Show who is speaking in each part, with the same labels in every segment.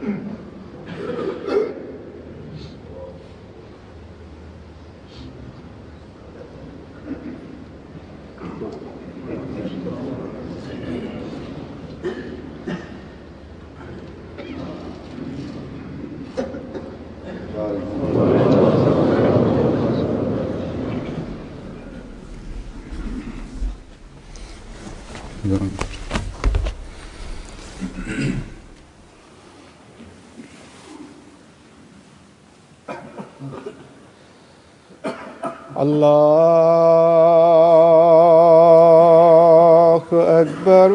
Speaker 1: الله أكبر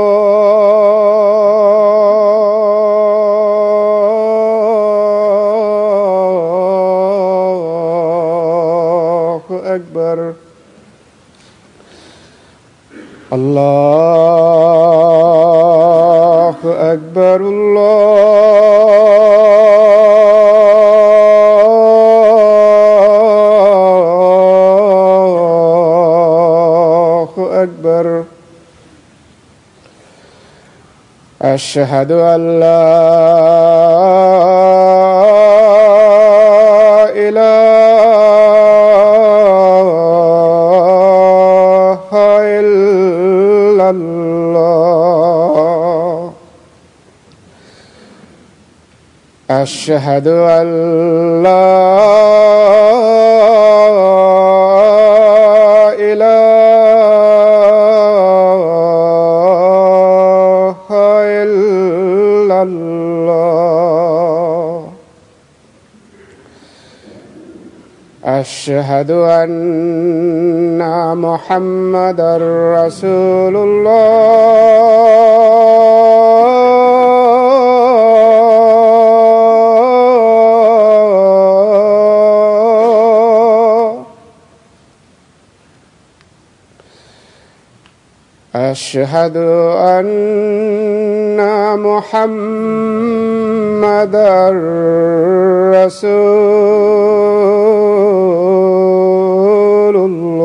Speaker 1: الله أكبر الله أكبر الله أكبر أشهد أن لا إله إلا الله أشهد أن لا إله إلا الله أشهد أن محمدا رسول الله أشهد أن محمدا رسول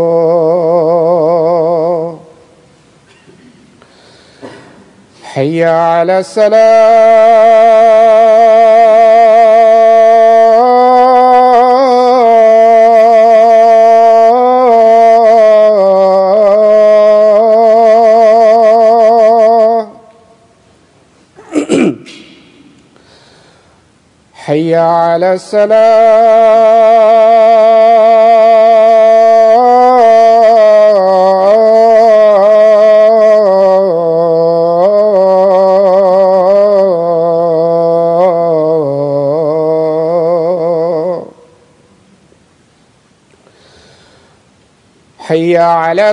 Speaker 1: الله حي على السلام حي على السلام حي على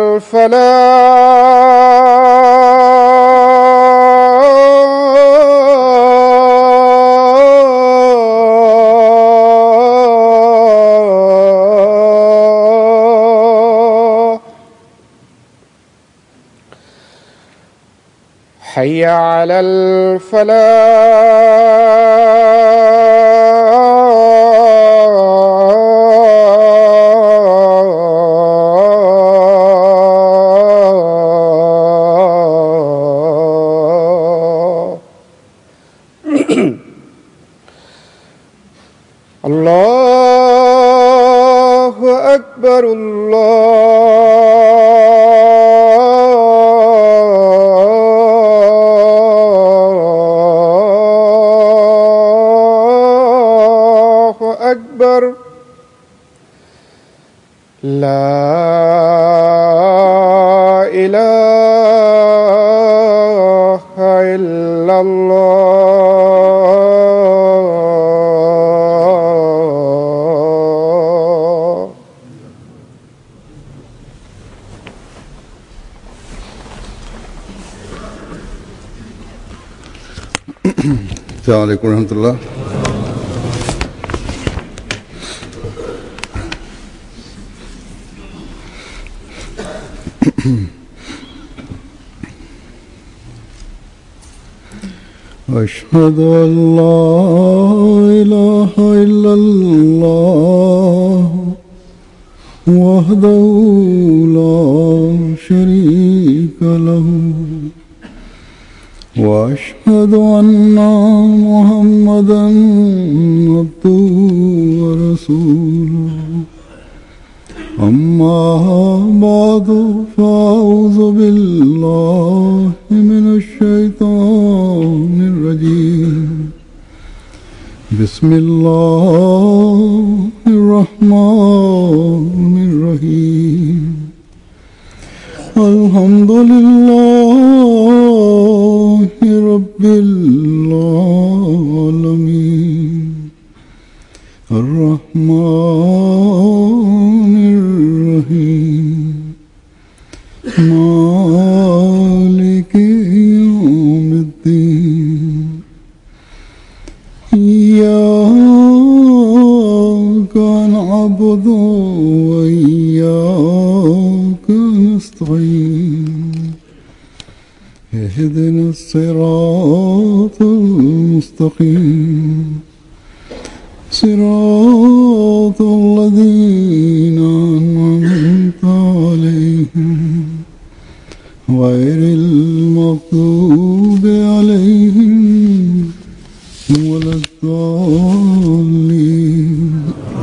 Speaker 1: الفلاح حي على الفلاح الله أكبر الله أكبر لا إله إلا الله
Speaker 2: السلام عليكم ورحمة الله أشهد أن لا إله إلا الله وحده لا شريك له واشهد ان محمدا عبده ورسوله اما بعد فاعوذ بالله من الشيطان الرجيم بسم الله الرحمن الرحيم الحمد لله رب العالمين الرحمن الرحيم مالك يوم الدين إياك نعبد وإياك نستعين اهدنا الصراط المستقيم صراط الذين أنعمت عليهم غير المغضوب عليهم ولا الضالين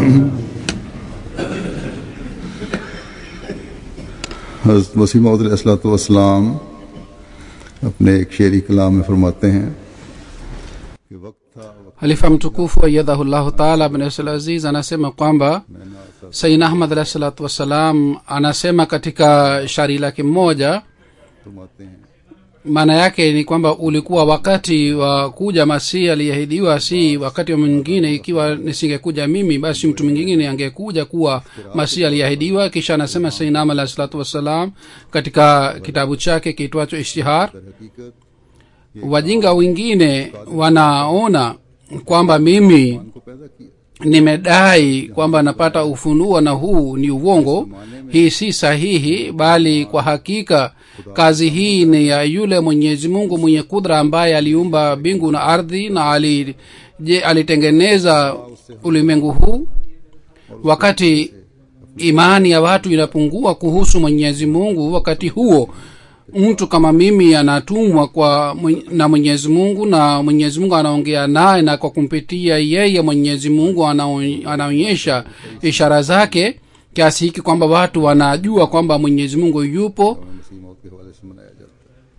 Speaker 2: हज़रत वसीम वसलाम अपने एक शेरी कलाम में फरमाते हैं कि वक्त था वक्त
Speaker 3: halifa mtukufu ayadhahullahu taala abnasl aziz anasema kwamba saina ahmad alahi salatu wassalam anasema katika shari lake mmoja
Speaker 2: फरमाते हैं
Speaker 3: maana yake ni kwamba ulikuwa wakati wa kuja masihi aliyeahidiwa si wakati wa mwingine ikiwa nisingekuja mimi basi mtu mwingine angekuja kuwa masihi aliyeahidiwa kisha anasema sainam alahi salatu wassalam katika kitabu chake kiitwacho ishtihar
Speaker 2: दर हकीकत
Speaker 3: wajinga wengine wanaona kwamba mimi
Speaker 2: को पैदा किया
Speaker 3: nimedai kwamba napata ufunuo na huu ni uongo hii si sahihi bali kwa hakika kazi hii ni ya yule mwenyezi mungu mwenye kudra ambaye aliumba mbingu na ardhi na ali, je, alitengeneza ulimwengu huu wakati imani ya watu inapungua kuhusu mwenyezi mungu wakati huo mtu kama mimi anatumwa kwa mwen- na mwenyezi mungu na mwenyezi mungu anaongea naye na kwa kumpitia yeye mwenyezi mungu anao- anaonyesha ishara zake kiasi hiki kwamba watu wanajua kwamba mwenyezi mungu yupo
Speaker 2: मसीह मौत के हवाले से मनाया जाता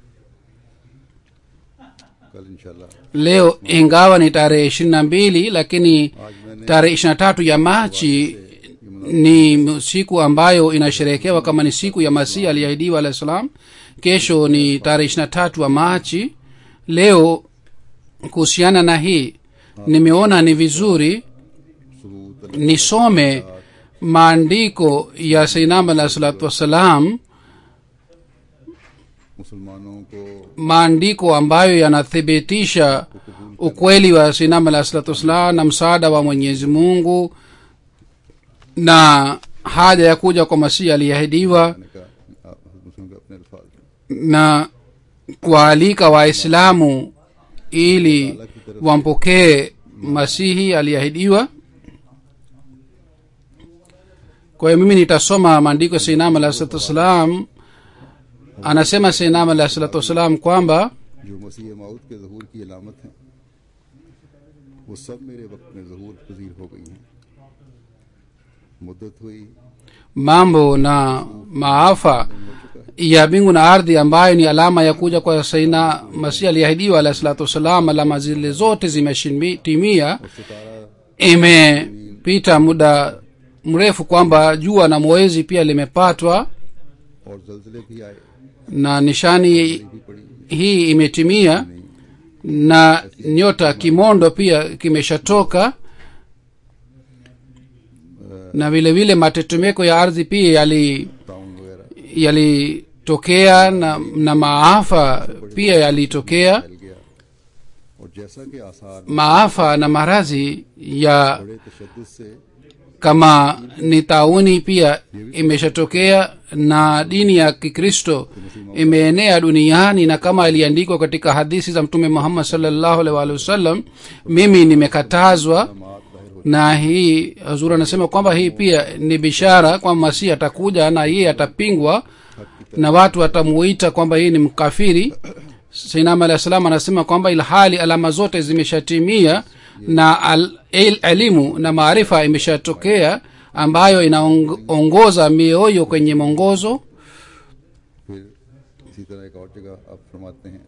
Speaker 2: है कल इंशाल्लाह
Speaker 3: leo ingawa ni tarehe ishirini na mbili lakini tarehe ishiri na tatu ya machi ni siku ambayo inasherehekewa kama ni siku ya masihi aliahidiwa alah salam kesho ni tarehe ishiri na tatu ya machi leo kuhusiana na hii nimeona ni vizuri
Speaker 2: सबूत
Speaker 3: nisome maandiko ya sainam alah salatu wassalam
Speaker 2: मुसलमानों को
Speaker 3: maandiko ambayo yanathibitisha ukweli wa sinam alah salatu wassalam na msaada wa mwenyezi mungu na haja ya kuja kwa masihi aliyeahidiwa
Speaker 2: ने कहा आप मुस्लिम के अपने अल्फाज में
Speaker 3: na kuwaalika waislamu ili wampokee masihi aliyeahidiwa kwa hiyo mimi nitasoma maandiko ya seinam alah salatu wassalam anasema seinam alah salatu wassalam kwamba
Speaker 2: जो मसीह माउद के जहूर की अलामत हैं वो सब मेरे वक्त में जहूर पजीर हो गई हैं मुद्दत हुई
Speaker 3: mambo na maafa ya mbingu na ardhi ambayo ni alama ya kuja kwa saina masihi aliahidiwa alahi salatu wassalam alama zile zote zimetimia imepita muda mrefu kwamba jua na mwezi pia limepatwa
Speaker 2: और जलजले भी आए
Speaker 3: na nishani
Speaker 2: भी पड़ी
Speaker 3: hii imetimia na nyota kimondo pia kimeshatoka na vile vile matetemeko ya ardhi pia yali
Speaker 2: town वगैरह
Speaker 3: yalitokea na, na maafa pia yalitokea
Speaker 2: फैल गया और जैसा कि आसार
Speaker 3: maafa na maradhi ya
Speaker 2: बड़े तशद्दुद से
Speaker 3: kama ni tauni pia imeshatokea na dini ya kikristo imeenea duniani na kama iliandikwa katika hadithi za mtume muhammad salllahu alaihi waalihi wasallam mimi nimekatazwa na hii hazur anasema kwamba hii pia ni bishara kwamba masihi atakuja na yeye atapingwa na watu watamuita kwamba hii ni mkafiri sinam alah salam anasema kwamba ilhali alama zote zimeshatimia na al, el, elimu na maarifa imeshatokea ambayo inaongoza mioyo kwenye mwongozo
Speaker 2: फिर इसी तरह एक और जगह आप फरमाते हैं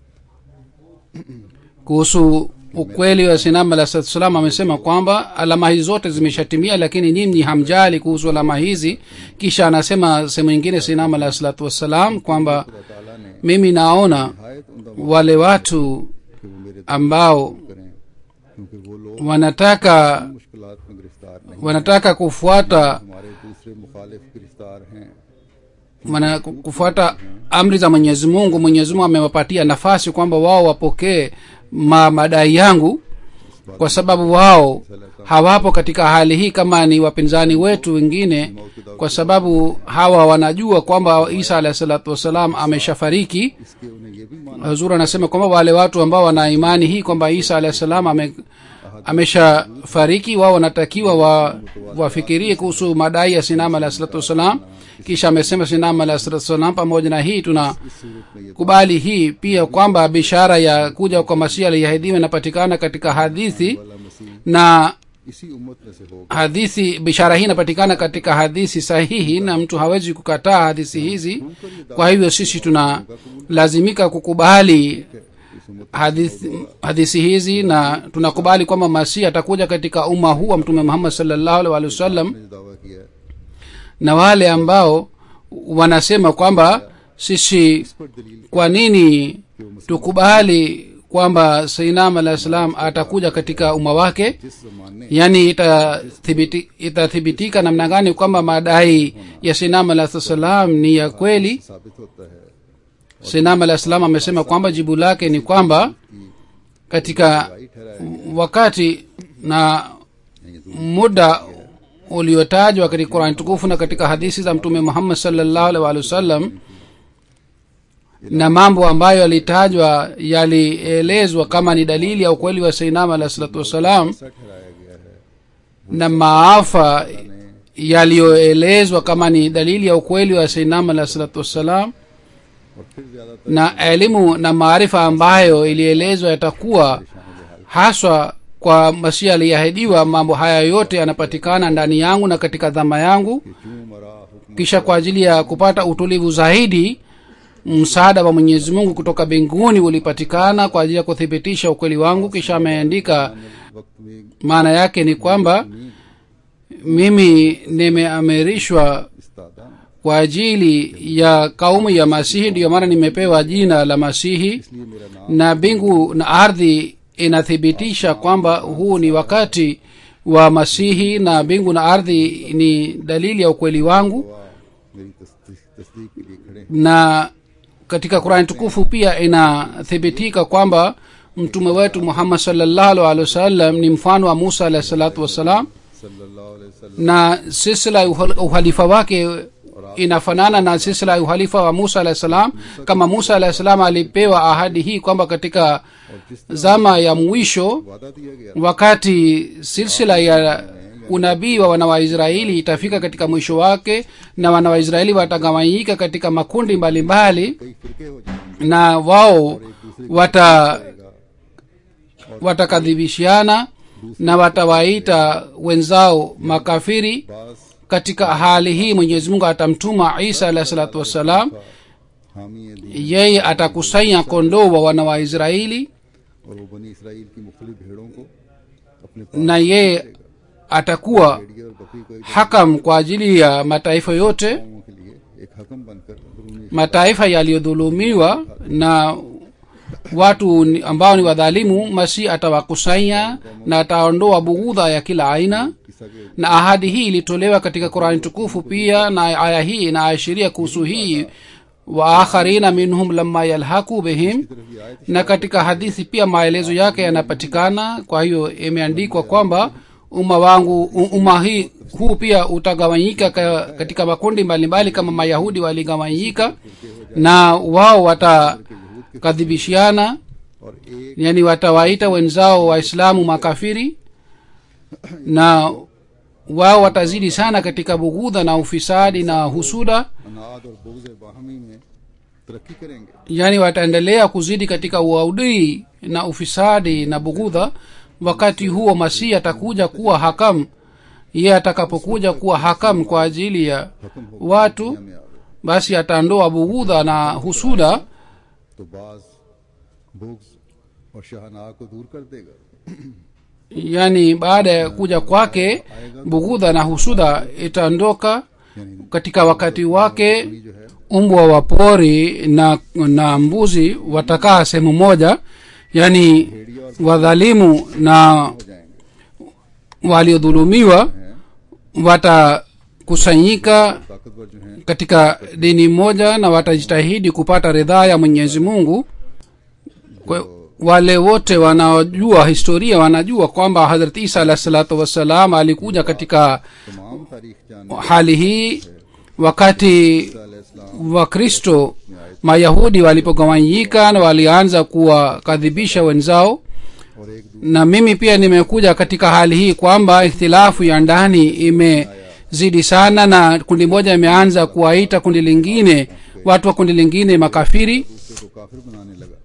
Speaker 3: kuhusu ukweli wa sinam alah salatu salam amesema kwamba alama hizi zote zimeshatimia lakini nyinyi hamjali kuhusu alama hizi kisha anasema sehemu nyingine sinam alah salatu wassalam kwamba
Speaker 2: खुदा ताला ने
Speaker 3: mimi naona
Speaker 2: नहायत उमदा
Speaker 3: wale watu
Speaker 2: कि वो मेरे
Speaker 3: ambao
Speaker 2: करें क्योंकि वो लोग
Speaker 3: wanataka
Speaker 2: मुश्किलात में गिरफ्तार नहीं
Speaker 3: wanataka kufuata
Speaker 2: हमारे दूसरे मुखालिफ गिरफ्तार हैं
Speaker 3: wana kufuata amri za mwenyezi mungu mwenyezi mungu amewapatia nafasi kwamba wao wapokee ma madai yangu kwa sababu wao hawapo katika hali hii kama ni wapinzani wetu wengine kwa sababu hawa wanajua kwamba isa alahi salatu wassalam ameshafariki
Speaker 2: इसके उन्हें ये भी माना
Speaker 3: huzur anasema kwamba wale watu ambao wana imani hii kwamba isa alahi salam ame, ameshafariki wao wanatakiwa wa, wafikirie kuhusu madai ya sinama alahi salatu wassalam kisha amesema sinama alahi salatu wassalam pamoja na hii tuna
Speaker 2: सूरत में ये
Speaker 3: kubali hii pia kwamba bishara ya kuja kwa masihi aliyeahidiwa inapatikana katika hadithi
Speaker 2: वाला मसीह
Speaker 3: na
Speaker 2: इसी उम्मत में से होगा
Speaker 3: hadithi bishara hii inapatikana katika hadithi sahihi na mtu hawezi kukataa hadithi hizi kwa hivyo sisi tunalazimika kukubali
Speaker 2: इस उम्मत
Speaker 3: hadithi, hadithi hizi na tunakubali kwamba masihi atakuja katika umma huu wa mtume muhammad salllahu alhi wa sallam
Speaker 2: ने जो दावा किया है
Speaker 3: na wale ambao wanasema kwamba sisi
Speaker 2: इस पर दलील
Speaker 3: kwa nini tukubali kwamba sainam alah salam atakuja katika umma wake
Speaker 2: जिस जमाने
Speaker 3: yaani itathibiti- itathibitika namna gani kwamba madai ya sinam alah salam ni ya kweli
Speaker 2: साबित होता है
Speaker 3: sinam alah salam amesema kwamba jibu lake ni kwamba katika
Speaker 2: भाई ठहराया
Speaker 3: wakati na muda uliotajwa katika qurani tukufu na katika hadithi za mtume muhammad salllahu alhi walih wasallam na mambo ambayo yalitajwa yalielezwa kama ni dalili ya ukweli wa sainam alah salatu wassalam
Speaker 2: ऐसा ठहराया गया है
Speaker 3: na maafa yaliyoelezwa kama ni dalili ya ukweli wa sainam alah salatu wassalam
Speaker 2: और फिर ज्यादातर
Speaker 3: na elimu na maarifa ambayo ilielezwa yatakuwa haswa kwa masihi aliyeahidiwa mambo haya yote yanapatikana ndani yangu na katika dhama yangu
Speaker 2: क्यों मरा हुक्म
Speaker 3: kisha kwa ajili ya kupata utulivu zaidi msaada wa mwenyezi mungu kutoka mbinguni ulipatikana kwa ajili ya kuthibitisha ukweli wangu kisha ameandika
Speaker 2: वक्त में
Speaker 3: maana yake ni kwamba mimi nimeamirishwa
Speaker 2: इस्तादा
Speaker 3: kwa ajili ya kaumu ya masihi ndiyo maana nimepewa jina la masihi
Speaker 2: इसलिए मेरा नाम
Speaker 3: na mbingu na ardhi inathibitisha kwamba huu ni wakati wa masihi na mbingu na ardhi ni dalili ya ukweli wangu
Speaker 2: हुआ मेरी तस्दीक तस्दीक के लिए खड़े हैं
Speaker 3: na katika qurani tukufu pia inathibitika kwamba mtume wetu muhammad salllahu alhi wasallam ni mfano wa musa alahi salatu wassalam
Speaker 2: सल्लल्लाहु अलैहि वसल्लम
Speaker 3: na silsila ya uhal- uhalifa wake inafanana na silsila ya uhalifa wa musa alahi salam kama musa alahi salam alipewa ahadi hii kwamba katika zama ya mwisho
Speaker 2: वादा दिया गया
Speaker 3: wakati silsila ya unabii wa wana waisraeli itafika katika mwisho wake na wana waisraeli watagawanyika katika makundi mbalimbali
Speaker 2: कई फिरके हो जाएंगे
Speaker 3: na wao wata watakadhibishiana na watawaita wenzao makafiri
Speaker 2: बास
Speaker 3: katika hali hii mwenyezi mungu atamtuma isa alahi salatu wassalam
Speaker 2: हामी दी
Speaker 3: yeye atakusanya kondoo wa wana wa israeli
Speaker 2: और वो बनी इसराइल की मुख्तलिफ भेड़ों को अपने पास
Speaker 3: na yeye atakuwa
Speaker 2: भेड़िए और बकरी को एक
Speaker 3: hakam kwa ajili ya mataifa yote
Speaker 2: कौमों के लिए एक हकम बनकर अंदरूनी
Speaker 3: mataifa yaliyodhulumiwa na watu ni- ambao ni wadhalimu masi atawakusanya na ataondoa bughudha ya kila aina
Speaker 2: किस्सा के
Speaker 3: na ahadi hii ilitolewa katika qurani tukufu pia na aya hii inaashiria kuhusu hii wa akharina minhum lama yalhaku bihim
Speaker 2: तरफ ये आयत
Speaker 3: na katika hadithi pia maelezo yake yanapatikana kwa hiyo imeandikwa kwamba umma wangu u- umma hii huu pia utagawanyika ka, katika makundi mbalimbali kama mayahudi waligawanyika na wao watakadhibishiana
Speaker 2: और एक
Speaker 3: yani watawaita wenzao waislamu makafiri na wao watazidi sana katika bughudha na ufisadi na husuda
Speaker 2: अनाद और बुगज बाहमी में तरक्की करेंगे
Speaker 3: yaani wataendelea kuzidi katika uaudii na ufisadi na bugudha wakati huo masihi atakuja kuwa hakamu ye atakapokuja kuwa hakamu kwa ajili ya watu
Speaker 2: दुनिया में आवे
Speaker 3: basi ataondoa bugudha na husuda
Speaker 2: तो बाज बुग्ज और शहना को दूर कर देगा
Speaker 3: yaani baada ya kuja kwake bugudha na husuda itaondoka
Speaker 2: यानी
Speaker 3: katika wakati wake
Speaker 2: ये जो है
Speaker 3: umbwa wa pori na na mbuzi watakaa sehemu moja yaani wadhalimu na
Speaker 2: हो जाएंगे
Speaker 3: waliodhulumiwa watakusanyika
Speaker 2: ताकतवर जो हैं
Speaker 3: katika dini moja na watajitahidi kupata ridhaa ya mwenyezi mungu Kwa, wale wote wanaojua historia wanajua kwamba hadrat isa alahi salatu wassalam alikuja katika
Speaker 2: तमाम तारीख जानने
Speaker 3: hali hii wakati
Speaker 2: इस्लाम
Speaker 3: wakristo mayahudi walipogawanyika na walianza kuwakadhibisha wenzao
Speaker 2: और एक
Speaker 3: na mimi pia nimekuja katika hali hii kwamba ikhtilafu ya ndani imezidi sana na kundi moja imeanza kuwaita kundi lingine watu wa kundi lingine makafiri
Speaker 2: दूसरे को काफिर बनाने लगा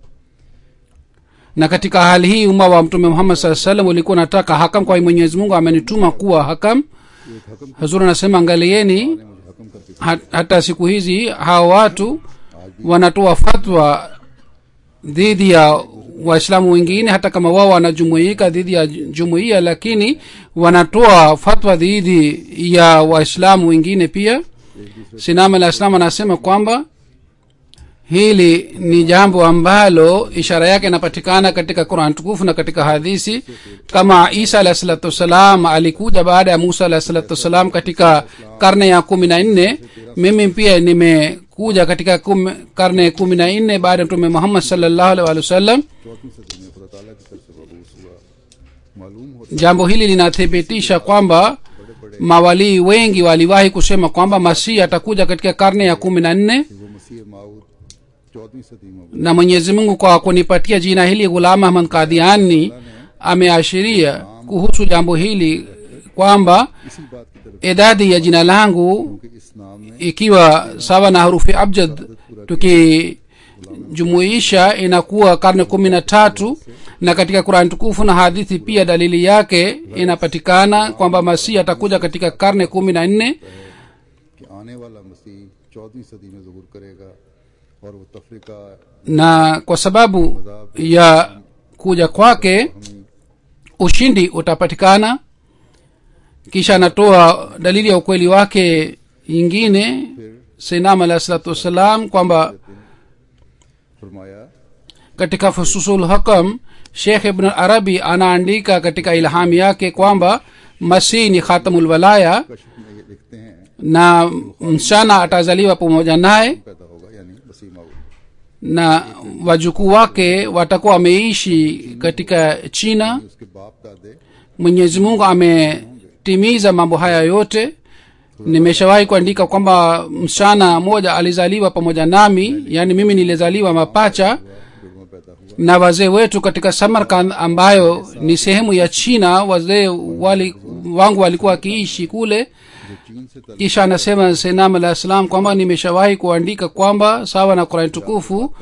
Speaker 3: na katika hali hii umma wa mtume muhammad saa salam ulikuwa nataka hakam kwa mwenyezi mungu amenituma kuwa hakam
Speaker 2: एक हकम
Speaker 3: hazur anasema angalieni
Speaker 2: ने मुझे हकम करके
Speaker 3: hat, hata siku hizi hawa watu wanatoa fatwa dhidi ya waislamu wengine hata kama wao wanajumuika dhidi ya jumuiya lakini wanatoa fatwa dhidi ya waislamu wengine pia sinam alah islam anasema kwamba hili ni jambo ambalo ishara yake inapatikana katika quran tukufu na katika hadisi kama isa alah salatu wassalam alikuja baada ya musa alah salatu wassalam katika karne ya kumi na nne mimi pia nimekuja katika kum, karne ya kumi na nne baada ya mtume muhammad salllahu alih walih wasallam
Speaker 2: चौथी सदी में खुदा ताला की तरफ से मबूस हुआ मालूम होता
Speaker 3: jambo hili linathibitisha kwamba mawalii wengi waliwahi kusema kwamba masihi atakuja katika karne ya kumi na nne
Speaker 2: है कि वो मसीह माऊद चौदहवीं सदी में हुआ।
Speaker 3: na mwenyezi mungu kwa kunipatia jina hili ghulam ahmad kadhiani ameashiria kuhusu jambo hili kwamba
Speaker 2: इसी बात की तरफ
Speaker 3: idadi ya jina langu
Speaker 2: कि इस नाम ने
Speaker 3: ikiwa sawa na harufi abjad tukijumuisha inakuwa karne kumi na tatu na katika qurani tukufu na hadithi pia dalili yake inapatikana kwamba masihi atakuja katika karne kumi na nne
Speaker 2: कि आने वाला मसीह चौदहवीं सदी में जहूर करेगा और वो तफरीका
Speaker 3: na kwa sababu ya kuja kwake ushindi utapatikana kisha anatoa dalili ya ukweli wake ingine sinam alahi salatu wassalam kwamba
Speaker 2: फरमाया
Speaker 3: katika fususul hakam shekh ibn arabi anaandika katika ilham yake kwamba masih ni khatamulwalaya
Speaker 2: कश्फ में ये लिखते हैं
Speaker 3: na msichana atazaliwa pamoja naye
Speaker 2: पैदा होगा यानी मसीह माऊद
Speaker 3: na wajukuu wake watakuwa wameishi katika china
Speaker 2: उसके बाप दादे
Speaker 3: mwenyezi mungu ametimiza mambo haya yote nimeshawahi kuandika kwamba msichana mmoja alizaliwa pamoja nami yaani mimi nilizaliwa mapacha
Speaker 2: जुड़वा पैदा हुआ
Speaker 3: na wazee wetu katika samarkand ambayo ni sehemu ya china wazee wali, wangu walikuwa wakiishi kule
Speaker 2: जो चीन से तल
Speaker 3: kisha anasema senam alah salam kwamba nimeshawahi kuandika kwamba sawa na kurani tukufu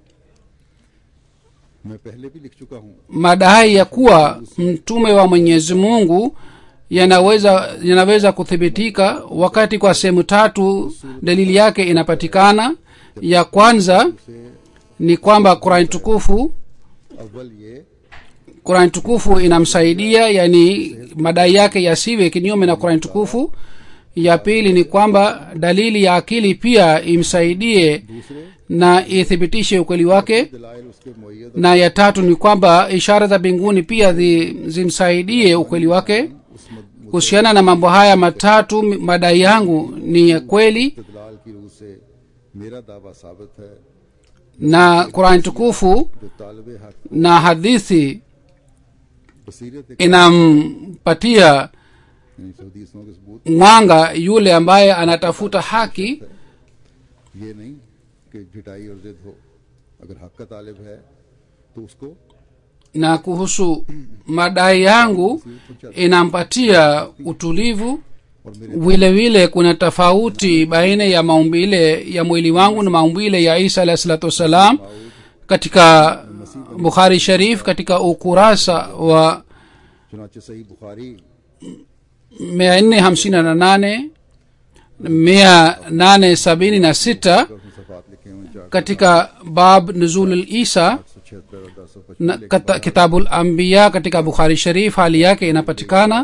Speaker 2: मैं पहले भी लिख चुका हूँ
Speaker 3: madai ya kuwa mtume wa mwenyezi mungu yanaweza yanaweza kuthibitika wakati kwa sehemu tatu dalili yake inapatikana ya kwanza ni kwamba kurani tukufu
Speaker 2: अव्वल ये
Speaker 3: kurani tukufu inamsaidia yani madai yake yasiwe kinyume na kurani tukufu ya pili ni kwamba dalili ya akili pia imsaidie
Speaker 2: दूसरे
Speaker 3: na ithibitishe ukweli wake
Speaker 2: दलाइल उसके मुयद
Speaker 3: na ya tatu ni kwamba ishara za mbinguni pia zi, zimsaidie ukweli wake
Speaker 2: उस मद-
Speaker 3: kuhusiana na mambo haya matatu m- madai yangu ni ya kweli
Speaker 2: इस्तदलाल की रूह से मेरा दावा साबित है
Speaker 3: na qurani tukufu
Speaker 2: जो तालब हक
Speaker 3: na hadithi
Speaker 2: बसीरत
Speaker 3: inampatia
Speaker 2: यानी हदीसों के सबूत
Speaker 3: mwanga yule ambaye anatafuta haki
Speaker 2: ये नहीं कि झिटाई और जिद हो अगर हक का तालिब है तो उसको
Speaker 3: na kuhusu madai yangu inampatia utulivu
Speaker 2: और मेरे
Speaker 3: vile vile kuna tofauti baina ya maumbile ya mwili wangu na maumbile ya isa alahi salatu wassalam katika bukhari sharif katika ukurasa wa
Speaker 2: चुनाचे सही Bukhari
Speaker 3: mia nne hamsini na nane mia nane sabini na sita
Speaker 2: और उसमें सफात लिखे हुए चार
Speaker 3: katika bab nuzul isa
Speaker 2: सौ छिहत्तर और दस सौ
Speaker 3: na kata, kitabul ambiya katika bukhari sharif hali yake inapatikana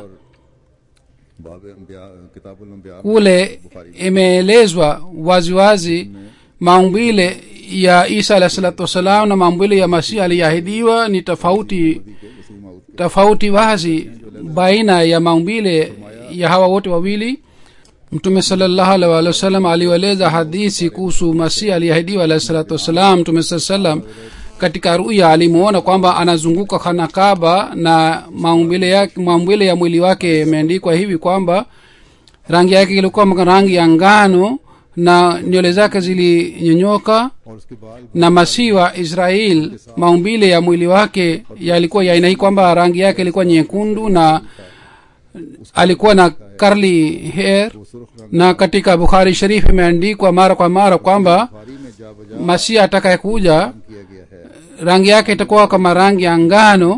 Speaker 2: बाब अंबिया किताबुल अंबिया
Speaker 3: kule imeelezwa waziwazi maumbile ya isa alahi salatu wassalam na maumbile ya masihi aliyeahidiwa ni tofauti
Speaker 2: के वसी माउद
Speaker 3: tofauti wazi baina ya maumbile ya hawa wote wawili mtume salllahu alih walih wasallam alieleza hadithi kuhusu masihi aliyeahidiwa alahi salatu wassalam mtume saa salam katika ruya alimuona kwamba anazunguka khanakaba na maumbile yake maumbile ya mwili wake imeandikwa hivi kwamba rangi yake ilikuwa rangi ya ngano na nywele zake zilinyonyoka
Speaker 2: और उसके बाद
Speaker 3: na masihi wa israel maumbile ya mwili wake yalikuwa ya aina hii kwamba rangi yake ilikuwa nyekundu na alikuwa na curly hair
Speaker 2: सुर्ख रंग
Speaker 3: na katika bukhari sharif imeandikwa mara kwa mara kwamba
Speaker 2: Bukhari में जा बजा
Speaker 3: masihi atakayekuja
Speaker 2: किया गया है
Speaker 3: rangi yake itakuwa kama rangi ya ngano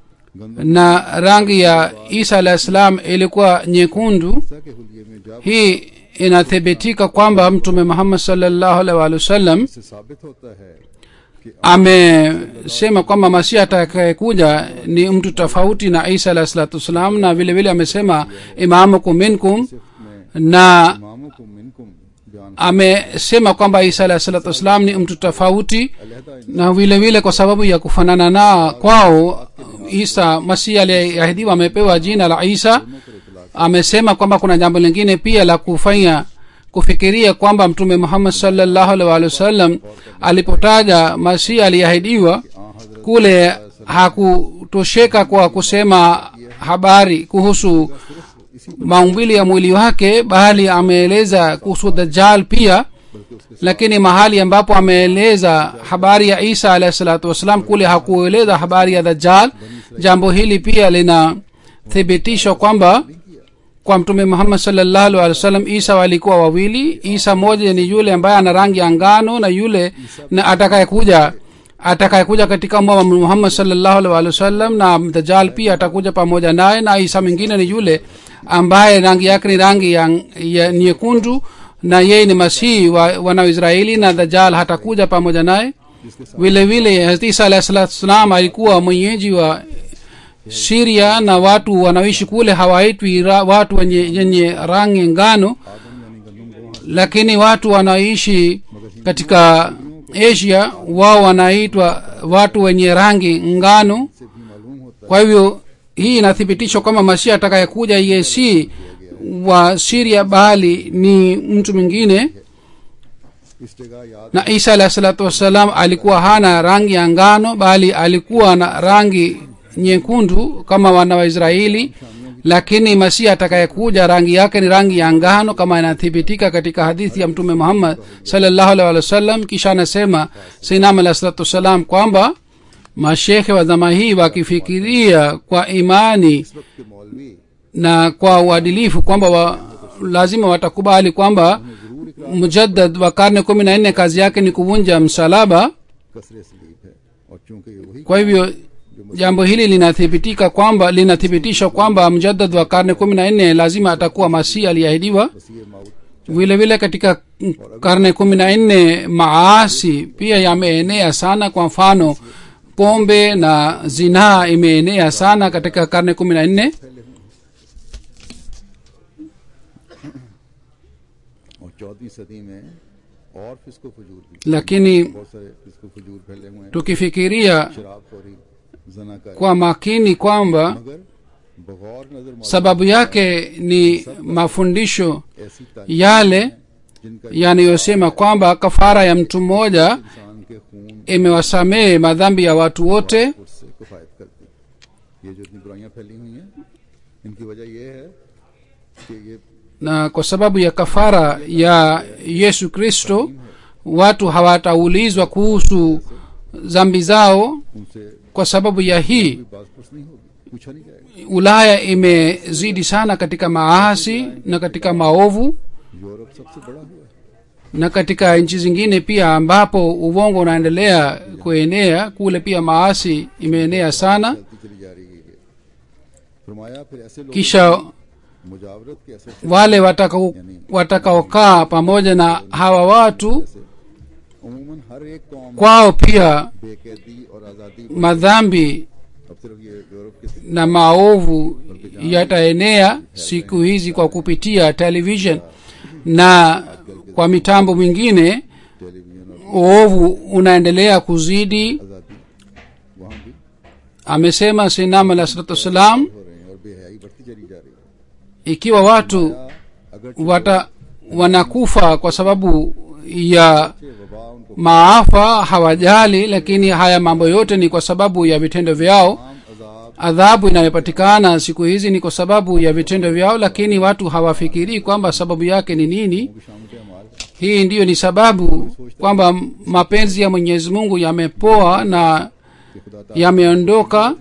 Speaker 3: na rangi ya isa alah salam ilikuwa nyekundu
Speaker 2: ईसा के हुलिये में जा
Speaker 3: hii inathibitika kwamba mtume muhammad salllahu alaihi waalihi wasallam
Speaker 2: से साबित होता है कि
Speaker 3: amesema kwamba masihi atakayekuja ni mtu tofauti na isa alah salatu wassalam na vile vile amesema imamukum minkum na
Speaker 2: इमामों को मिनकुम बयान
Speaker 3: amesema kwamba isa alah salatu wassalam ni mtu tofauti
Speaker 2: अलहदा
Speaker 3: na vile vile kwa sababu ya kufanana na kwao isa masihi aliyeahidiwa amepewa jina la isa amesema kwamba kuna jambo lingine pia la kufanya kufikiria kwamba mtume muhammad salllahu alih walih wasallam alipotaja masihi aliyeahidiwa kule hakutosheka kwa kusema habari kuhusu maumbili ya mwili wake bali ameeleza kuhusu dajjal pia lakini mahali ambapo ameeleza habari ya isa alahi salatu wassalam kule hakueleza habari ya dajjal jambo hili pia linathibitishwa kwamba kwa mtume muhammad salllahu alih wa sallam isa walikuwa wawili isa moja ni yule ambaye ana rangi ya ngano na yule na atakayekuja atakayekuja katika umma wa muhammad salllahu alih wa sallam na dajjal pia atakuja pamoja naye na isa mwingine ni yule ambaye rangi yake ni rangi ya, ya nyekundu na yeye ni masihi wa wanaoisraeli na dajjal hatakuja pamoja naye vile vile hazrat isa alahi salatu wassalam alikuwa mwenyeji wa siria na watu wanaoishi kule hawaitwi ra- watu wenye yenye rangi ngano lakini watu wanaoishi katika asia wao wanaitwa watu wenye rangi ngano kwa hivyo hii inathibitishwa kwamba masihi atakayekuja yeye si wa siria bali ni mtu mwingine
Speaker 2: इस जगह याद
Speaker 3: na isa alahi salatu wassalam alikuwa hana rangi ya ngano bali alikuwa na rangi nyekundu kama wana waisraeli lakini masihi atakayekuja rangi yake ni rangi ya ngano kama inathibitika katika hadithi ya mtume muhammad salllahu alih wa sallam kisha anasema sinam alahi salatu wassalam kwamba mashekhe wa dhama hii wakifikiria kwa imani
Speaker 2: के मौलवी
Speaker 3: na kwa uadilifu kwamba wa, lazima watakubali kwamba mujaddad wa karne kumi na nne kazi yake ni kuvunja msalaba
Speaker 2: कसरे सलीब है और चूंकि ये वही
Speaker 3: kwa hivyo jambo hili linathibitika kwamba linathibitisha kwamba mjaddad wa karne kumi na nne lazima atakuwa masihi aliyeahidiwa
Speaker 2: वसीय माउद
Speaker 3: vile vile katika karne kumi na nne maasi pia yameenea sana kwa mfano pombe na zinaa imeenea sana katika karne kumi na nne
Speaker 2: और चौदहवीं सदी में और फिस्को फजूर भी
Speaker 3: lakini
Speaker 2: बहुत सारे फिस्को फजूर फैले हुए हैं
Speaker 3: tukifikiria
Speaker 2: शराबखोरी जनाकारी
Speaker 3: kwa makini kwamba
Speaker 2: मगर बगौर नजर मौलवी
Speaker 3: sababu yake ni mafundisho
Speaker 2: ऐसी तालीम
Speaker 3: yale
Speaker 2: जिनका
Speaker 3: yanayosema kwamba kafara ya mtu mmoja
Speaker 2: इंसान के खून
Speaker 3: imewasamehe madhambi ya watu wote
Speaker 2: उससे किफायत करती ये जो इतनी बुराइयां फैली हुई हैं इनकी वजह ये है कि ये
Speaker 3: na kwa sababu ya kafara ya yesu kristo watu hawataulizwa kuhusu zambi zao
Speaker 2: उनसे
Speaker 3: kwa sababu ya hii
Speaker 2: कोई बात कुछ नहीं होगी पूछा नहीं जाएगा
Speaker 3: ulaya imezidi sana katika maasi na katika maovu
Speaker 2: Europe सबसे बड़ा हुआ है
Speaker 3: na katika nchi zingine pia ambapo uvongo unaendelea kuenea kule pia maasi imeenea sana
Speaker 2: चलती चली जा रही है फरमाया फिर ऐसे लोग
Speaker 3: kisha
Speaker 2: मुजावरत के असर से
Speaker 3: wale watakao- watakaokaa pamoja na hawa watu
Speaker 2: अमूमन हर एक कौम
Speaker 3: kwao pia
Speaker 2: बेकैदी और आज़ादी
Speaker 3: madhambi
Speaker 2: अब सिर्फ ये यूरोप के
Speaker 3: na maovu yataenea siku hizi kwa kupitia television na kwa mitambo mingine
Speaker 2: television और
Speaker 3: uovu unaendelea kuzidi
Speaker 2: आज़ादी वहाँ भी
Speaker 3: amesema sinam alah salatu wassalam
Speaker 2: हो रहे हैं और बेहयाई बढ़ती चली जा रही है
Speaker 3: ikiwa watu
Speaker 2: अगर
Speaker 3: wata wanakufa kwa sababu ya
Speaker 2: वबा उनको
Speaker 3: maafa hawajali lakini haya mambo yote ni kwa sababu ya vitendo vyao
Speaker 2: तमाम अजाब
Speaker 3: adhabu inayopatikana siku hizi ni kwa sababu ya vitendo vyao lakini watu hawafikirii kwamba sababu yake ni nini
Speaker 2: की शामत अमाल
Speaker 3: hii ndiyo ni sababu kwamba mapenzi ya mwenyezi mungu yamepoa na
Speaker 2: कि खुदा ताला
Speaker 3: yameondoka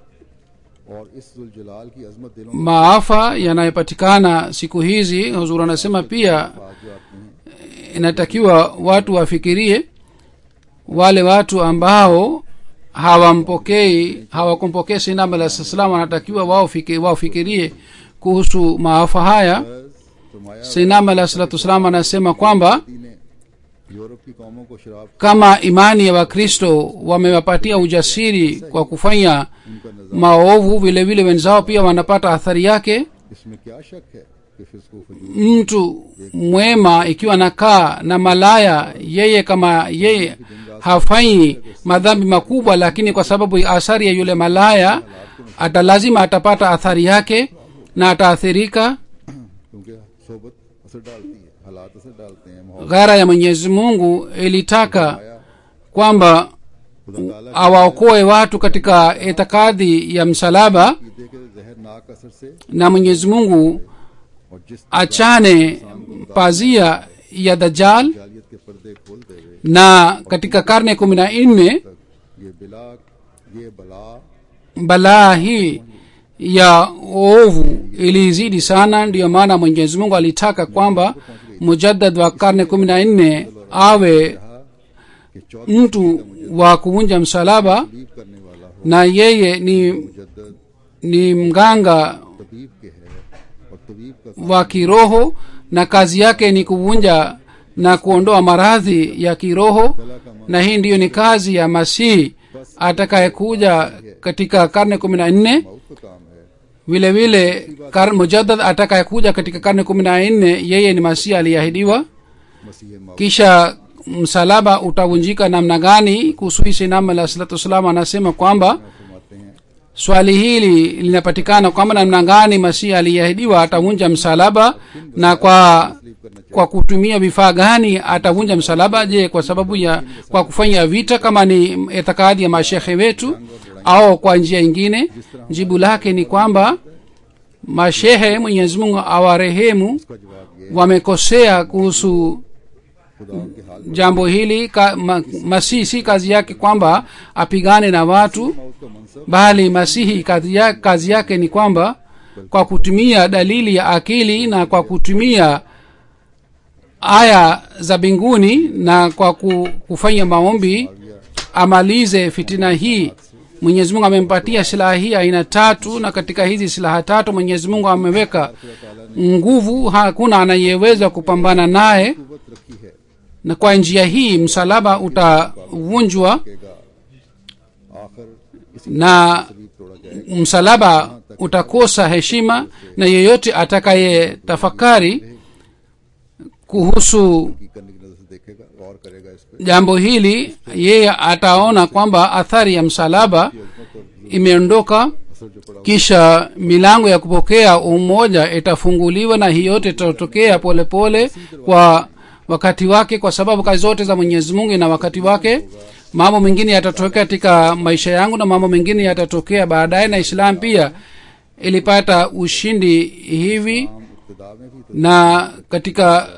Speaker 2: और इस जुलजलाल की अजमत दिलों
Speaker 3: maafa yanayopatikana siku hizi huzur anasema pia
Speaker 2: में आज जो आते हैं
Speaker 3: inatakiwa watu wafikirie wale watu ambao hawampokei hawakumpokea sinam alah salam wanatakiwa wao fiki- wafikirie kuhusu maafa haya
Speaker 2: फरमाया
Speaker 3: sinam alah salatu wassalam anasema kwamba
Speaker 2: ने Europe की कौमों को शराब
Speaker 3: kama imani ya wakristo wamewapatia ujasiri kwa kufanya
Speaker 2: उनका नजर
Speaker 3: maovu vile vile wenzao pia wanapata athari yake
Speaker 2: इसमें क्या शक है कि फिस्को फजूल
Speaker 3: mtu mwema ikiwa anakaa na malaya yeye kama yeye hafanyi madhambi makubwa lakini kwa sababu ya athari ya yule malaya ata lazima atapata athari yake na ataathirika
Speaker 2: क्योंकि सोबत असर डालती है हालात असर डालते हैं माहौल
Speaker 3: ghara ya mwenyezi mungu ilitaka
Speaker 2: आया
Speaker 3: kwamba
Speaker 2: खुदा ताला
Speaker 3: awaokoe watu katika itikadi ya msalaba
Speaker 2: की दे के जहरनाक असर से
Speaker 3: na mwenyezi mungu
Speaker 2: और जिस
Speaker 3: achane pazia ya dajal
Speaker 2: जालियत के पर्दे खोलते हुए
Speaker 3: na katika karne kumi na nne
Speaker 2: तक ये बिला ये बला
Speaker 3: balaa hii ya ovu ilizidi sana ndiyo maana mwenyezi mungu alitaka kwamba mujaddad wa karne kumi na nne awe
Speaker 2: कि चौथी
Speaker 3: mtu wa kuvunja msalaba
Speaker 2: तबीब करने वाला हो
Speaker 3: na yeye ni,
Speaker 2: मुजद्दद
Speaker 3: ni mganga
Speaker 2: तबीब के है और तबीब का
Speaker 3: wa kiroho na kazi yake ni kuvunja na kuondoa maradhi ya kiroho na hii ndiyo ni kazi ya masihi atakayekuja katika karne kumi na nne
Speaker 2: मौत का काम है
Speaker 3: vile vile kar, mujaddad atakayekuja katika karne kumi na nne yeye ni masihi aliyeahidiwa
Speaker 2: मसीह मौत
Speaker 3: kisha msalaba utavunjika namna gani kuhusu hii sinam alah salatu wassalam anasema kwamba
Speaker 2: फरमाते हैं
Speaker 3: swali hili linapatikana kwamba namna gani masihi aliyeahidiwa atavunja msalaba na kwa kwa kutumia vifaa gani atavunja msalaba je kwa sababu ya kwa kufanya vita kama ni itikadi ya mashekhe wetu au kwa njia ingine jibu lake ni kwamba mashehe mwenyezi mungu awarehemu
Speaker 2: का जवाब ये
Speaker 3: wamekosea kuhusu
Speaker 2: खुदा के हाल
Speaker 3: jambo hili ka, ma, masihi si kazi yake kwamba apigane na watu
Speaker 2: मौत का मनसब
Speaker 3: bali masihi kazi, ya, kazi yake ni kwamba kwa kutumia dalili ya akili na kwa kutumia aya za mbinguni na kwa ku, kufanya maombi amalize fitina hii mwenyezi mungu amempatia silaha hii aina tatu na katika hizi silaha tatu mwenyezi mungu ameweka nguvu hakuna anayeweza kupambana naye
Speaker 2: कुवत रखी है
Speaker 3: na kwa njia hii msalaba utavunjwa
Speaker 2: केगा आखिर इसी
Speaker 3: na
Speaker 2: तबीब तोड़ा जाएगा
Speaker 3: msalaba utakosa heshima na yeyote atakaye tafakari kuhusu
Speaker 2: की करने की नजर से देखेगा गौर करेगा इस पे
Speaker 3: jambo hili yeye ataona kwamba athari ya msalaba imeondoka
Speaker 2: असर जो पड़ा
Speaker 3: kisha milango ya kupokea umoja itafunguliwa na hii yote itatokea polepole kwa wakati wake kwa sababu kazi zote za mwenyezi mungu ina wakati wake mambo mengine yatatokea katika maisha yangu na mambo mengine yatatokea baadaye na islam pia ilipata ushindi hivi
Speaker 2: इब्तदा में भी
Speaker 3: na katika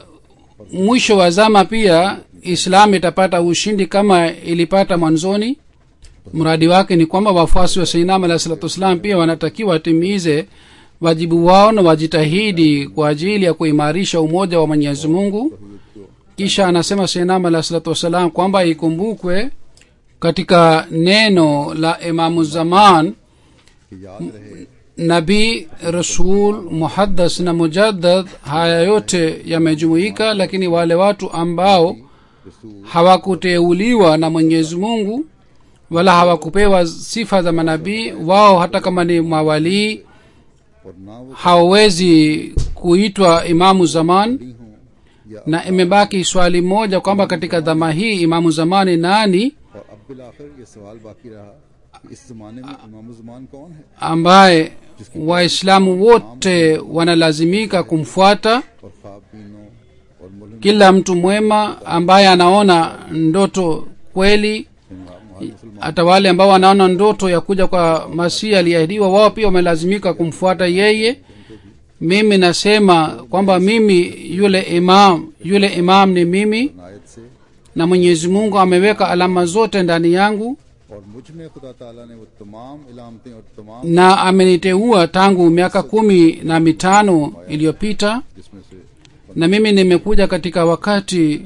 Speaker 3: mwisho wa zama pia islam itapata ushindi kama ilipata mwanzoni mradi wake ni kwamba wafuasi wa seinam alahi salatu wassalam pia wanatakiwa watimize wajibu wao na wajitahidi kwa ajili ya kuimarisha umoja wa mwenyezi mungu kisha anasema seinam alahi salatu wassalam kwamba ikumbukwe katika neno la imamu zaman
Speaker 2: कि याद रहे
Speaker 3: nabii rasul muhaddas na mujaddad haya yote yamejumuika lakini wale watu ambao hawakuteuliwa na mwenyezi mungu wala hawakupewa sifa za manabii wao hata kama ni mawalii
Speaker 2: और ना वो
Speaker 3: hawawezi kuitwa imamu zaman
Speaker 2: हूँ या
Speaker 3: na imebaki swali moja kwamba katika dhama hii imamu zamani nani
Speaker 2: और अब बिल आखिर ये सवाल बाकी रहा कि इस जमाने में इमाम जमान कौन है
Speaker 3: ambaye waislamu wote wanalazimika kumfuata
Speaker 2: और ख्वाब बीनों और मुल्म
Speaker 3: kila mtu mwema ambaye anaona ndoto kweli
Speaker 2: मुसलमान
Speaker 3: hata wale ambao wanaona ndoto ya kuja kwa masihi aliyeahidiwa wao pia wamelazimika kumfuata yeye mimi nasema kwamba mimi yule imam yule imam ni mimi
Speaker 2: नायत से
Speaker 3: na mwenyezi mungu ameweka alama zote ndani yangu
Speaker 2: और मुझ में खुदा ताला ने वो तमाम इलामतें और तमाम
Speaker 3: na ameniteua tangu miaka kumi na mitano iliyopita
Speaker 2: जिसमें से
Speaker 3: na mimi nimekuja katika wakati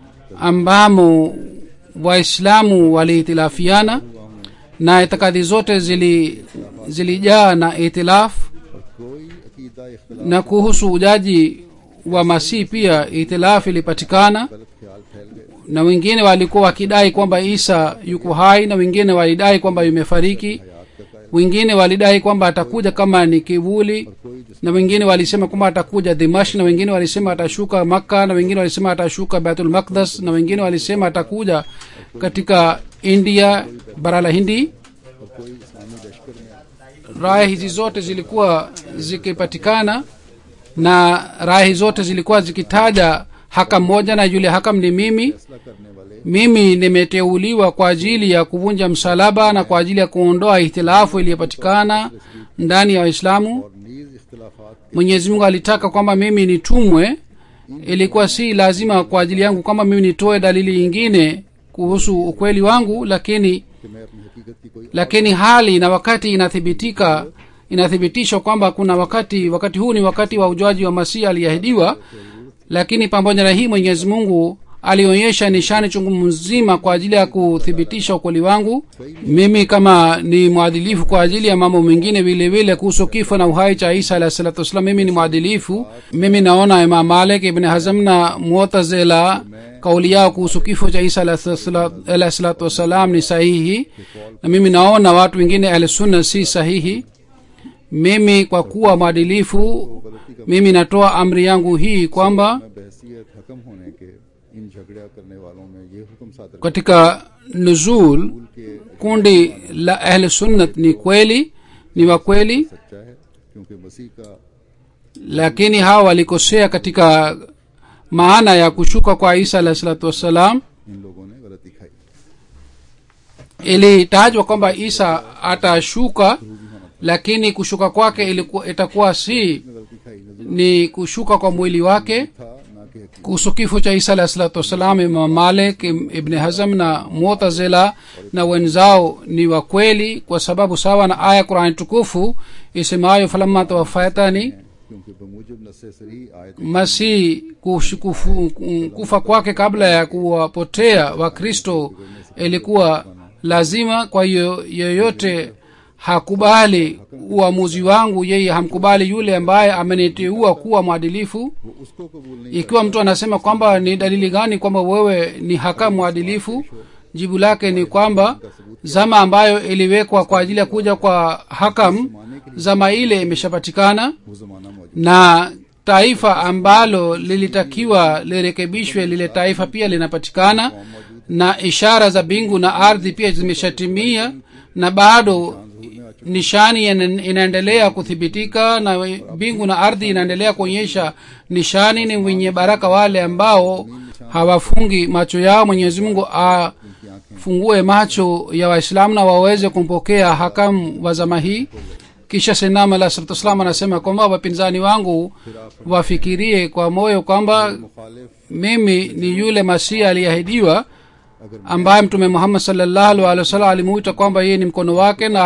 Speaker 3: ambamo waislamu walihitilafiana na itikadi zote zili zilijaa na itilafu
Speaker 2: और कोई अकीदा इख्तलाफ
Speaker 3: na kuhusu ujaji wa masihi pia itilafu ilipatikana
Speaker 2: गलत ख्याल फैल गए
Speaker 3: na wengine walikuwa wakidai kwamba isa yuko hai na wengine walidai kwamba yumefariki
Speaker 2: हयात का कायल
Speaker 3: wengine walidai kwamba atakuja kama ni kivuli
Speaker 2: कोई जिस
Speaker 3: na wengine walisema kwamba atakuja dimash na wengine walisema atashuka makka na wengine walisema atashuka baitul maqdas na wengine walisema atakuja katika india bara la hindi
Speaker 2: और कोई इस्लामी लश्कर में
Speaker 3: raya hizi zote zilikuwa zikipatikana na raya hizi zote zilikuwa zikitaja hakam moja na yule hakam ni mimi
Speaker 2: फैसला करने वाले
Speaker 3: mimi nimeteuliwa kwa ajili ya kuvunja msalaba na kwa ajili ya kuondoa ihtilafu iliyopatikana ndani ya waislamu
Speaker 2: और नीज इख्तलाफात
Speaker 3: mwenyezi mungu alitaka kwamba mimi nitumwe ilikuwa si lazima kwa ajili yangu kwamba mimi nitoe dalili nyingine kuhusu ukweli wangu lakini
Speaker 2: कि मैं अपनी हकीकत की कोई
Speaker 3: lakini hali na wakati inathibitika inathibitishwa kwamba kuna wakati wakati huu ni wakati wa ujuaji wa masihi aliyeahidiwa lakini pamoja na hii mwenyezi mungu alionyesha nishani chungu mzima kwa ajili ya kuthibitisha ukweli wangu mimi kama ni mwadilifu kwa ajili ya mambo mengine vile vile kuhusu kifo na uhai cha isa alahi salatu wassalam mimi ni mwadilifu mimi naona imam malik ibn hazm na mutazila kauli yao kuhusu kifo cha isa alahi salatu wassalam ni sahihi na mimi naona watu wengine ahlusunna si sahihi mimi kwa kuwa mwadilifu mimi natoa amri yangu hii kwamba
Speaker 2: मैं बहसीत हकम होने के इन झगड़ा करने वालों में ये हुक्म सादर
Speaker 3: katika nuzul
Speaker 2: के
Speaker 3: kundi la ahl sunnat ni kweli ni wa kweli
Speaker 2: सच्चा है क्योंकि मसीह का
Speaker 3: lakini hawa walikosea katika maana ya kushuka kwa isa alahi salatu wassalam
Speaker 2: इन लोगों ने गलती खाई
Speaker 3: ilitajwa kwamba isa atashuka lakini kushuka kwake ilikuwa itakuwa si
Speaker 2: गलती खाई नजर
Speaker 3: ni kushuka kwa mwili wake
Speaker 2: था ना कि हकीकत
Speaker 3: kuhusu kifo cha isa alahi salatu wassalam imam malik Im- ibni hazam na mutazila na wenzao ni wa kweli kwa sababu sawa na aya qurani tukufu isemayo falamma tawafaitani
Speaker 2: क्योंकि बमूजब नसे सरी आयत
Speaker 3: masihi kush- kufu- kufa kwake kabla ya kuwapotea wakristo ilikuwa lazima kwa hiyo yeyote hakubali uamuzi wangu yeye hamkubali yule ambaye ameniteua kuwa mwadilifu
Speaker 2: वो उसको कबूल नहीं
Speaker 3: ikiwa mtu anasema kwamba ni dalili gani kwamba wewe ni hakamu mwadilifu jibu lake ni kwamba zama ambayo iliwekwa kwa ajili ya kuja kwa hakam zama ile imeshapatikana
Speaker 2: वो जमाना मौजूद
Speaker 3: na taifa ambalo lilitakiwa lirekebishwe lile taifa pia linapatikana na ishara za bingu na ardhi pia zimeshatimia na bado nishani ina- inaendelea kuthibitika na bingu na ardhi inaendelea kuonyesha nishani ni wenye baraka wale ambao hawafungi macho yao mwenyezi mungu afungue macho ya waislamu na waweze kumpokea hakamu wa zama hii kisha senam alah salatu wassalam anasema kwamba wapinzani wangu wafikirie kwa moyo kwamba
Speaker 2: मुखालिफ
Speaker 3: mimi ni yule masihi aliyeahidiwa ambaye mtume muhammad salllahu alih wa sallam alimuita kwamba yeye ni mkono wake na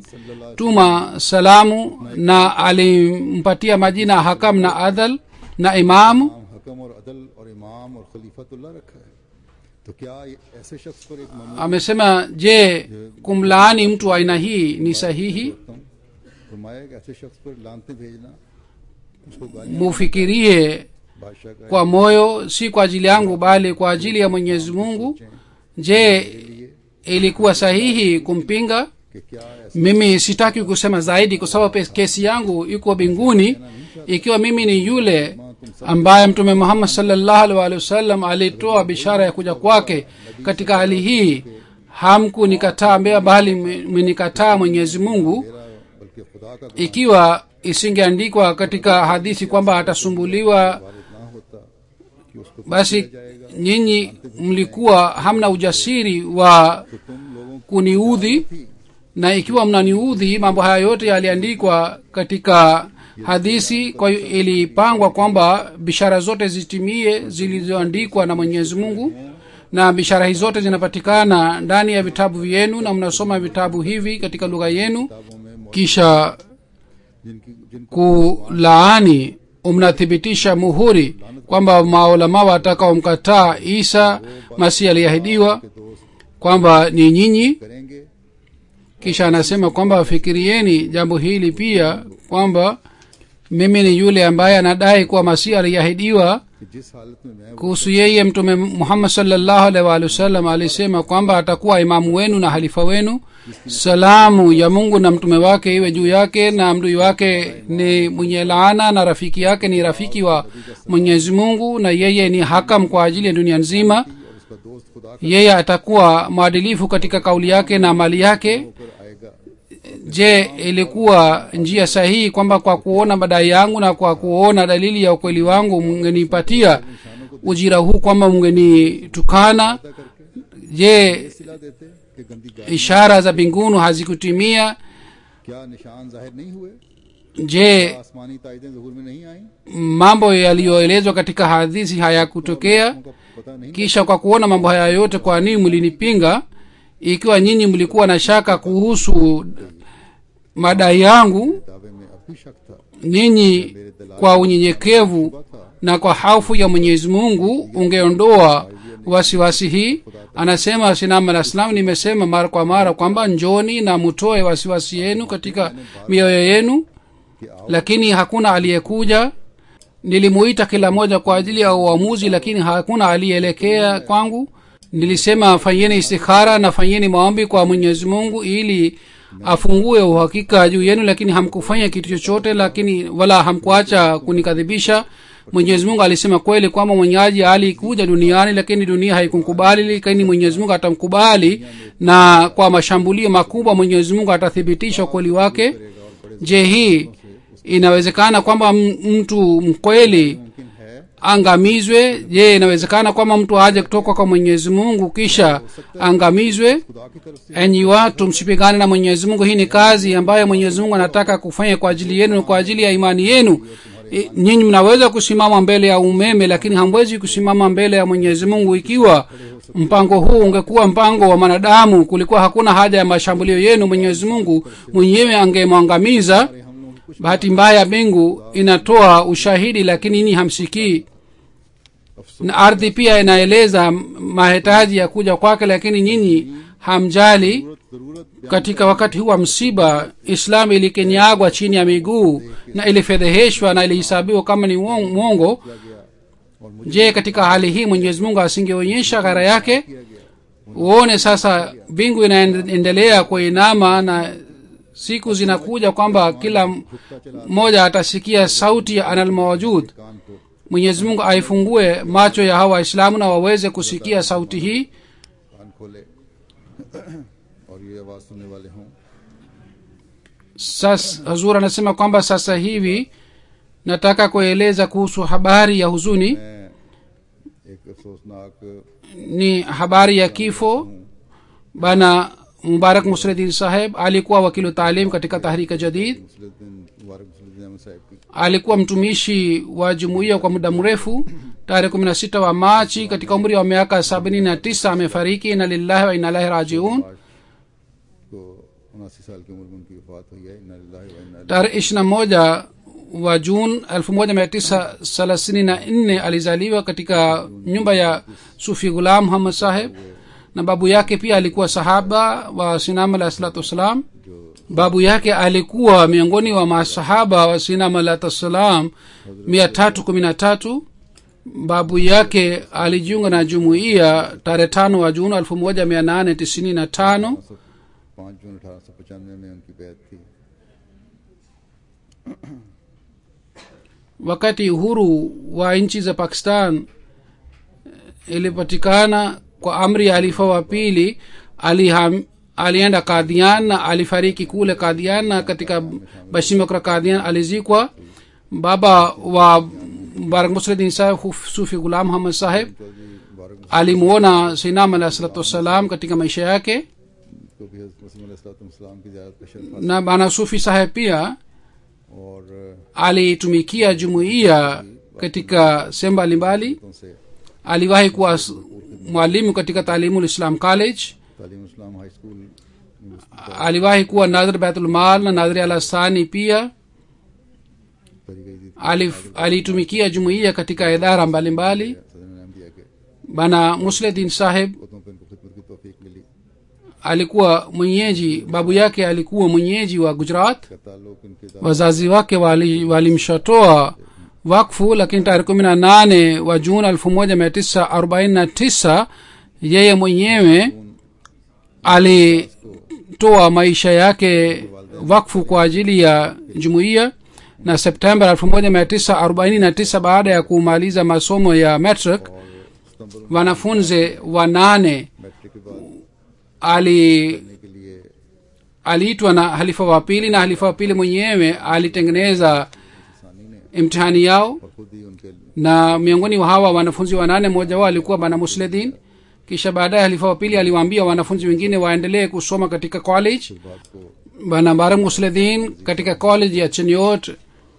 Speaker 3: alimtuma salamu na alimpatia majina hakam na adhal na imamu
Speaker 2: इमाम हकम और अदल और इमाम और खलीफतुल्लाह रखा है तो क्या ये ऐसे शख्स पर एक मामूल
Speaker 3: amesema je kumlaani mtu wa aina hii ni sahihi
Speaker 2: तुम फरमाया कि ऐसे शख्स पर लानते भेजना उसको गालियां
Speaker 3: mufikirie
Speaker 2: बादशाह का
Speaker 3: kwa moyo si kwa ajili yangu bali kwa ajili ya mwenyezi mungu je ilikuwa sahihi kumpinga
Speaker 2: कि क्या ऐसा
Speaker 3: mimi sitaki kusema zaidi kwa sababu pe- kesi yangu iko mbinguni ikiwa mimi ni yule ambaye mtume muhammad salllahu alih walihi wasallam alitoa bishara ya kuja kwake katika hali hii hamkunikataa mbea bali mmenikataa mwenyezi mungu
Speaker 2: बल्कि खुदा का
Speaker 3: ikiwa isingeandikwa katika hadithi kwamba atasumbuliwa
Speaker 2: वारिद ना होता कि उसको
Speaker 3: basi nyinyi mlikuwa hamna ujasiri wa
Speaker 2: तुम लोगों
Speaker 3: kuniudhi na ikiwa mnaniudhi mambo haya yote yaliandikwa katika hadithi kwa hiyo ilipangwa kwamba bishara zote zitimie zilizoandikwa na mwenyezi mungu na bishara hizi zote zinapatikana ndani ya vitabu vyenu na mnasoma vitabu hivi katika lugha yenu
Speaker 2: किताबों में
Speaker 3: kisha
Speaker 2: जिनकी जिनको
Speaker 3: kulaani mnathibitisha muhuri kwamba maulama watakaomkataa isa masihi aliahidiwa kwamba ni nyinyi
Speaker 2: करेंगे
Speaker 3: kisha anasema kwamba fikirieni jambo hili pia kwamba mimi ni yule ambaye anadai kuwa masihi aliahidiwa
Speaker 2: कि जिस हालत में मैं
Speaker 3: kuhusu yeye mtume muhammad salllahu alaihi waalihi wasallam alisema kwamba atakuwa imamu wenu na halifa wenu salamu ya mungu na mtume wake iwe juu yake na mdui wake ni mwenye laana na rafiki yake ni rafiki wa mwenyezi mungu na yeye ni hakam kwa ajili ya dunia nzima
Speaker 2: और उसका दोस्त खुदा का
Speaker 3: yeye atakuwa mwadilifu katika kauli yake na mali yake
Speaker 2: होकर आएगा
Speaker 3: je ilikuwa njia sahihi kwamba kwa kuona madai yangu na kwa kuona dalili ya ukweli wangu mngenipatia ujira huu kwamba mngenitukana je
Speaker 2: सिला देते कि गंदी गाय
Speaker 3: ishara za mbinguni hazikutimia
Speaker 2: क्या निशान जाहिर नहीं हुए
Speaker 3: je
Speaker 2: आसमानी ताइदें जहूर में नहीं आई
Speaker 3: mambo yaliyoelezwa katika hadithi hayakutokea
Speaker 2: उनका पता नहीं
Speaker 3: kisha kwa kuona mambo haya yote kwa nini mlinipinga ikiwa nyinyi mlikuwa na shaka kuhusu madai yangu
Speaker 2: दावे में अब भी शक था
Speaker 3: nyinyi kwa unyenyekevu na kwa haufu ya mwenyezi mungu ungeondoa wasiwasi hii anasema sinam alah salam nimesema mara kwa mara kwamba njoni na mutoe wasiwasi yenu katika mioyo yenu
Speaker 2: कि आओ
Speaker 3: lakini hakuna aliyekuja nilimuita kila moja kwa ajili ya uamuzi lakini hakuna aliyeelekea kwangu nilisema fanyeni istikhara na fanyeni maombi kwa mwenyezi mungu ili afungue uhakika juu yenu lakini hamkufanya kitu chochote lakini wala hamkuacha kunikadhibisha mwenyezi mungu alisema kweli kwamba mwenyeaji alikuja duniani lakini dunia haikumkubali lakini mwenyezi mungu atamkubali na kwa mashambulio makubwa mwenyezi mungu atathibitisha ukweli wake je hii inawezekana kwamba m- mtu mkweli
Speaker 2: मुमकिन है
Speaker 3: angamizwe je inawezekana kwamba mtu aje kutoka kwa mwenyezi mungu kisha angamizwe
Speaker 2: खुदा की तरफ से
Speaker 3: enyi watu msipigane na mwenyezi mungu hii ni kazi ambayo mwenyezi mungu anataka kufanya kwa ajili yenu na kwa ajili ya imani yenu I- nyinyi mnaweza kusimama mbele ya umeme lakini hamwezi kusimama mbele ya mwenyezi mungu ikiwa mpango huu ungekuwa mpango wa mwanadamu kulikuwa hakuna haja ya mashambulio yenu mwenyezi mungu mwenyewe angemwangamiza
Speaker 2: हम लोगों को कुछ
Speaker 3: bahati mbaya mbingu inatoa ushahidi lakini nyinyi hamsikii na ardhi pia inaeleza mahitaji ya kuja kwake lakini nyinyi hamjali
Speaker 2: जरूरत
Speaker 3: katika wakati huu wa msiba islam ilikinyagwa chini ya miguu na ilifedheheshwa na ilihesabiwa kama ni uong- mwongo
Speaker 2: किया गया और मुझे
Speaker 3: je katika hali hii mwenyezi mungu asingeonyesha ghara yake uone sasa mbingu inaendelea kuinama na siku zinakuja kwamba kila mmoja atasikia sauti ya analmawajud
Speaker 2: कान को
Speaker 3: mwenyezi mungu aifungue macho ya hawa waislamu na waweze kusikia sauti hii
Speaker 2: कान खोले और ये आवाज सुनने वाले हों
Speaker 3: sas hazur anasema kwamba sasa hivi nataka kueleza kuhusu habari ya huzuni
Speaker 2: मैं एक अफसोसनाक
Speaker 3: ni habari ya kifo bana mubarak musredin saheb alikuwa wakilu taalim katika tahrika jadid
Speaker 2: मुसलुद्दीन मुबारक मुसलुद्दीन अहमद साहब की
Speaker 3: alikuwa mtumishi wa jumuiya kwa muda mrefu tarehe kumi na sita wa machi katika umri wa miaka sabini na tisa amefariki na lillahi wa inalahi rajiun
Speaker 2: को उनासी साल की उम्र में उनकी वफात हुई है इन्ना लिल्लाहि व इन्ना
Speaker 3: tarehe ishiri na moja wa jun elfu moja mia tisa thelathini na nne alizaliwa katika nyumba ya sufi gulam muhammad saheb na babu yake pia alikuwa sahaba wa sinam alahi salatu wassalam babu yake alikuwa miongoni wa masahaba wa sinam alahi wassalam mia tatu kumi na tatu babu yake alijiunga na jumuiya tarehe tano wa juni elfu moja mia nane tisini na tano
Speaker 2: पाँच जून अठारह सौ पचानवे में उनकी बैत थी
Speaker 3: wakati uhuru wa nchi za pakistan eh, ilipatikana kwa amri ya halifa wa pili aliham, alienda kadhian na alifariki kule kadhian na katika bashimokra kadhian alizikwa baba wa mubarak musredin saheb Huf- sufi gulam muhammad saheb
Speaker 2: Chaudhary मुबारक
Speaker 3: alimuona sinam alah salatu wassalam katika maisha yake
Speaker 2: को भी हज़रत मसीह अलैहिस्सलाम की ज़ियारत का शर्फ
Speaker 3: na bana sufi saheb pia
Speaker 2: हासिल और
Speaker 3: alitumikia jumuiya katika sehemu mbalimbali
Speaker 2: तो से
Speaker 3: aliwahi kuwa s- mwalimu katika taalimu islam college
Speaker 2: Taleem Islam high school
Speaker 3: aliwahi kuwa nadhir baitulmal na nadhiri al asani pia
Speaker 2: करी गई थी
Speaker 3: Alif- alitumikia jumuiya katika idara mbalimbali
Speaker 2: सदर ने नाम दिया कि
Speaker 3: bana musledin saheb
Speaker 2: खुदों पर इनको खिदमत की तौफीक मिली
Speaker 3: alikuwa mwenyeji babu yake alikuwa mwenyeji wa gujarat
Speaker 2: का ताल्लुक इनके दादा
Speaker 3: wazazi wake wali- walimshatoa wakfu lakini tarehe kumi na nane wa juni elfu moja mia tisa arobaini na tisa yeye mwenyewe alitoa maisha yake wakfu kwa ajili ya jumuiya na septemba elfu moja mia tisa arobaini na tisa baada ya kumaliza masomo ya metric
Speaker 2: सितंबर
Speaker 3: wanafunzi wanane
Speaker 2: matric के बाद
Speaker 3: ali
Speaker 2: करने के लिए
Speaker 3: aliitwa na halifa wa pili na halifa wa pili mwenyewe alitengeneza
Speaker 2: सानी ने
Speaker 3: imtihani yao
Speaker 2: और खुद ही उनके
Speaker 3: na miongoni wa hawa wanafunzi wanane mmoja wao alikuwa bana musledin kisha baadaye halifa wa pili aliwaambia wanafunzi wengine waendelee kusoma katika college
Speaker 2: बात को
Speaker 3: bana bara musledin katika college ya cheniot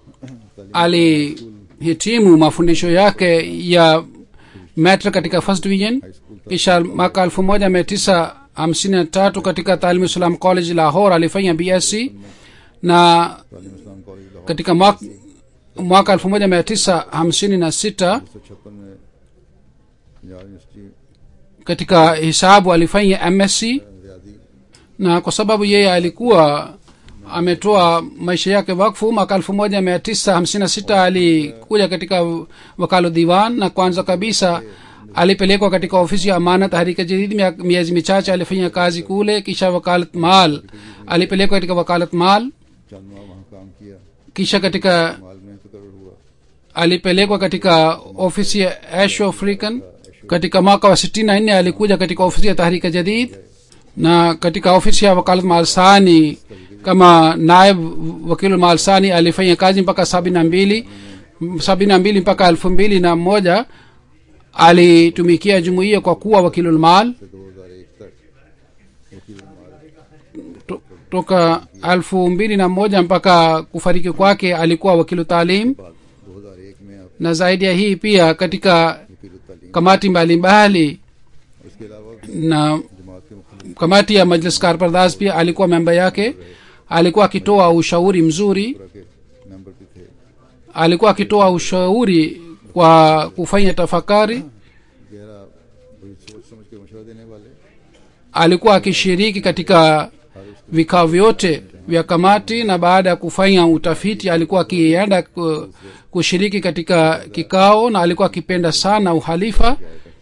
Speaker 3: alihitimu mafundisho yake ya metra katika first division kisha mwaka elfu moja mia tisa hamsini na tatu katika taalimu islam college lahore alifanya bsc na
Speaker 2: Taleem Islam college Lahore
Speaker 3: katika mwaka, mwaka elfu moja mia tisa hamsini na sita
Speaker 2: उन्नीस सौ छप्पन में Punjab university
Speaker 3: katika hisabu alifanya msc
Speaker 2: रियादी
Speaker 3: na kwa sababu yeye alikuwa ametoa maisha yake wakfu mwaka elfu moja mia tisa hamsini na sita alikuja katika wakalo diwan na kwanza kabisa alipelekwa katika ofisi ya amana tahrika jadid mia- miezi michache alifanya kazi kule kisha wakalat mal alipelekwa katika wakalat mal
Speaker 2: चंद माह वहाँ काम किया
Speaker 3: kisha katika
Speaker 2: माल में तकर्र हुआ
Speaker 3: alipelekwa katika ofisi ya asho african katika mwaka wa sitini na nne alikuja katika ofisi ya tahrika jadid na katika ofisi ya wakalat malsani kama naib wakilu malsani alifanya kazi mpaka sabini na mbili sabini na mbili mpaka elfu mbili na moja alitumikia jumuiya kwa kuwa wakilulmal
Speaker 2: से दो हजार एक तक वकील माल
Speaker 3: to, toka elfu mbili na moja mpaka kufariki kwake alikuwa wakilu talim
Speaker 2: बाद दो हजार एक में आप
Speaker 3: na zaidi ya hii pia katika
Speaker 2: वकील तालीम
Speaker 3: kamati mbalimbali
Speaker 2: इसके अलावा
Speaker 3: na
Speaker 2: जमात के मुख्य
Speaker 3: kamati ya majlis karpardas pia alikuwa memba yake alikuwa akitoa ushauri mzuri
Speaker 2: तरह के मेंबर भी थे
Speaker 3: alikuwa akitoa ushauri kwa kufanya tafakari
Speaker 2: गहरा बड़ी सोच समझ के मशवरा देने वाले
Speaker 3: alikuwa akishiriki katika vikao vyote vya kamati na baada ya kufanya utafiti alikuwa akienda ku- kushiriki katika kikao na alikuwa akipenda sana uhalifa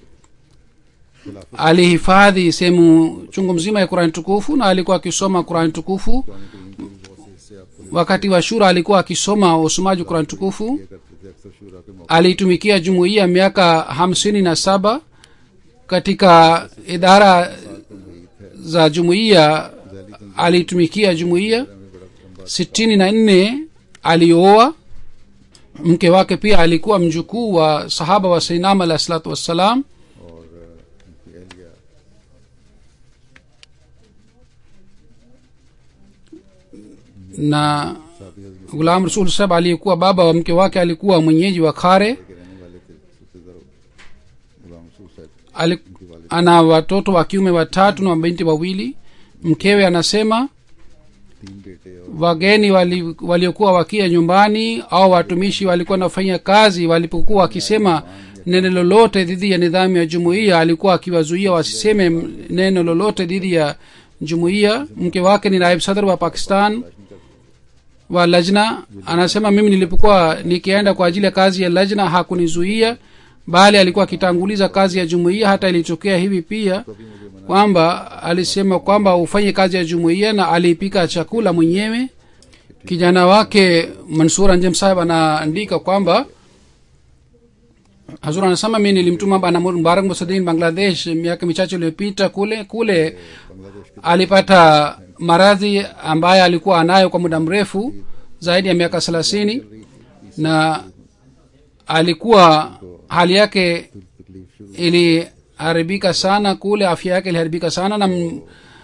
Speaker 3: alihifadhi sehemu chungu mzima ya qurani tukufu na alikuwa akisoma qurani tukufu wakati wa shura alikuwa akisoma usomaji wa qurani tukufu
Speaker 2: ये करते थे अक्सर शूरा के मौके
Speaker 3: alitumikia jumuiya miaka hamsini na saba katika idara za jumuiya alitumikia jumuiya sitini na nne alioa mke wake pia alikuwa mjukuu wa sahaba wa sainam alah salatu wassalam
Speaker 2: और उनकी एहलिया
Speaker 3: na gulam rasul sahab aliyekuwa baba wa mke wake alikuwa mwenyeji wa khare
Speaker 2: के रहने वाले थे सूफेदार गुलाम रसूल साहब
Speaker 3: Ali, ana watoto wa kiume watatu na mabinti wawili mkewe anasema
Speaker 2: तीन बेटे और
Speaker 3: wageni wali- waliokuwa wakia nyumbani au watumishi walikuwa wanafanya kazi walipokuwa wakisema neno lolote dhidi ya nidhamu ya jumuiya alikuwa akiwazuia wasiseme m- neno lolote dhidi ya jumuiya mke wake ni naib sadr wa pakistan wa lajna anasema mimi nilipokuwa nikienda kwa ajili ya kazi ya lajna hakunizuia bali alikuwa akitanguliza kazi ya jumuiya hata ilitokea hivi pia kwamba alisema kwamba ufanye kazi ya jumuiya na aliipika chakula mwenyewe kijana wake mansur anjem saheb anaandika kwamba hazur anasema mi nilimtuma bana mubarak musadin bangladesh miaka michache iliyopita kule kule alipata maradhi ambaye alikuwa anayo kwa muda mrefu zaidi ya miaka thelathini na alikuwa hali yake
Speaker 2: तकलीफ शुरू
Speaker 3: iliharibika sana kule afya yake iliharibika sana na m-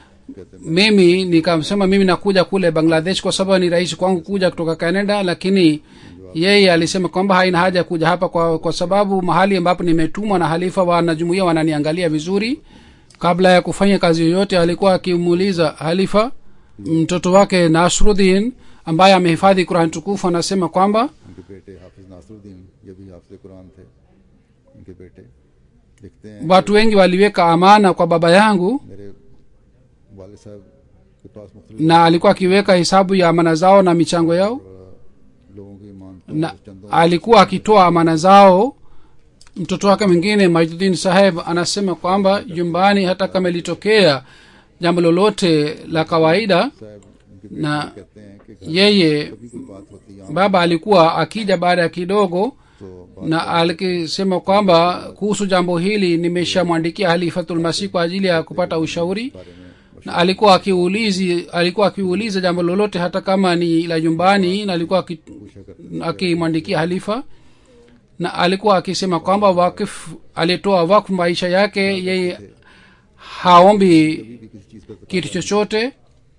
Speaker 3: mimi nikasema mimi nakuja kule bangladesh kwa sababu ni rahisi kwangu kuja kutoka canada lakini yeye alisema kwamba haina haja ya kuja hapa kwa, kwa sababu mahali ambapo nimetumwa na halifa wanajumuia wananiangalia vizuri kabla ya kufanya kazi yoyote alikuwa akimuuliza halifa mtoto wake nasrudin ambaye amehifadhi quran tukufu anasema kwamba
Speaker 2: उनके बेटे हाफिज नासरुद्दीन ये भी हाफिज कुरान थे उनके बेटे लिखते हैं
Speaker 3: watu wengi waliweka amana kwa baba yangu
Speaker 2: मेरे वाले साहब के पास मुख्तलिफ
Speaker 3: na alikuwa akiweka hesabu ya amana zao na michango yao
Speaker 2: लोगों की ईमान
Speaker 3: na alikuwa akitoa amana zao mtoto wake mwingine majdudin saheb anasema kwamba nyumbani hata kama ilitokea jambo lolote la kawaida
Speaker 2: साहब उनके
Speaker 3: na
Speaker 2: कहते हैं कि
Speaker 3: yeye
Speaker 2: कभी कोई बात होती है
Speaker 3: baba alikuwa akija baada ya kidogo
Speaker 2: तो
Speaker 3: na alikisema kwamba kuhusu jambo hili nimeshamwandikia halifatulmasih kwa ajili ya kupata ushauri na alikuwa akiulizi alikuwa akiuliza jambo lolote hata kama ni la nyumbani na alikuwa aki- akimwandikia halifa na alikuwa akisema kwamba wakif alitoa wakfu maisha yake yeye haombi
Speaker 2: भी किसी चीज़ का
Speaker 3: kitu chochote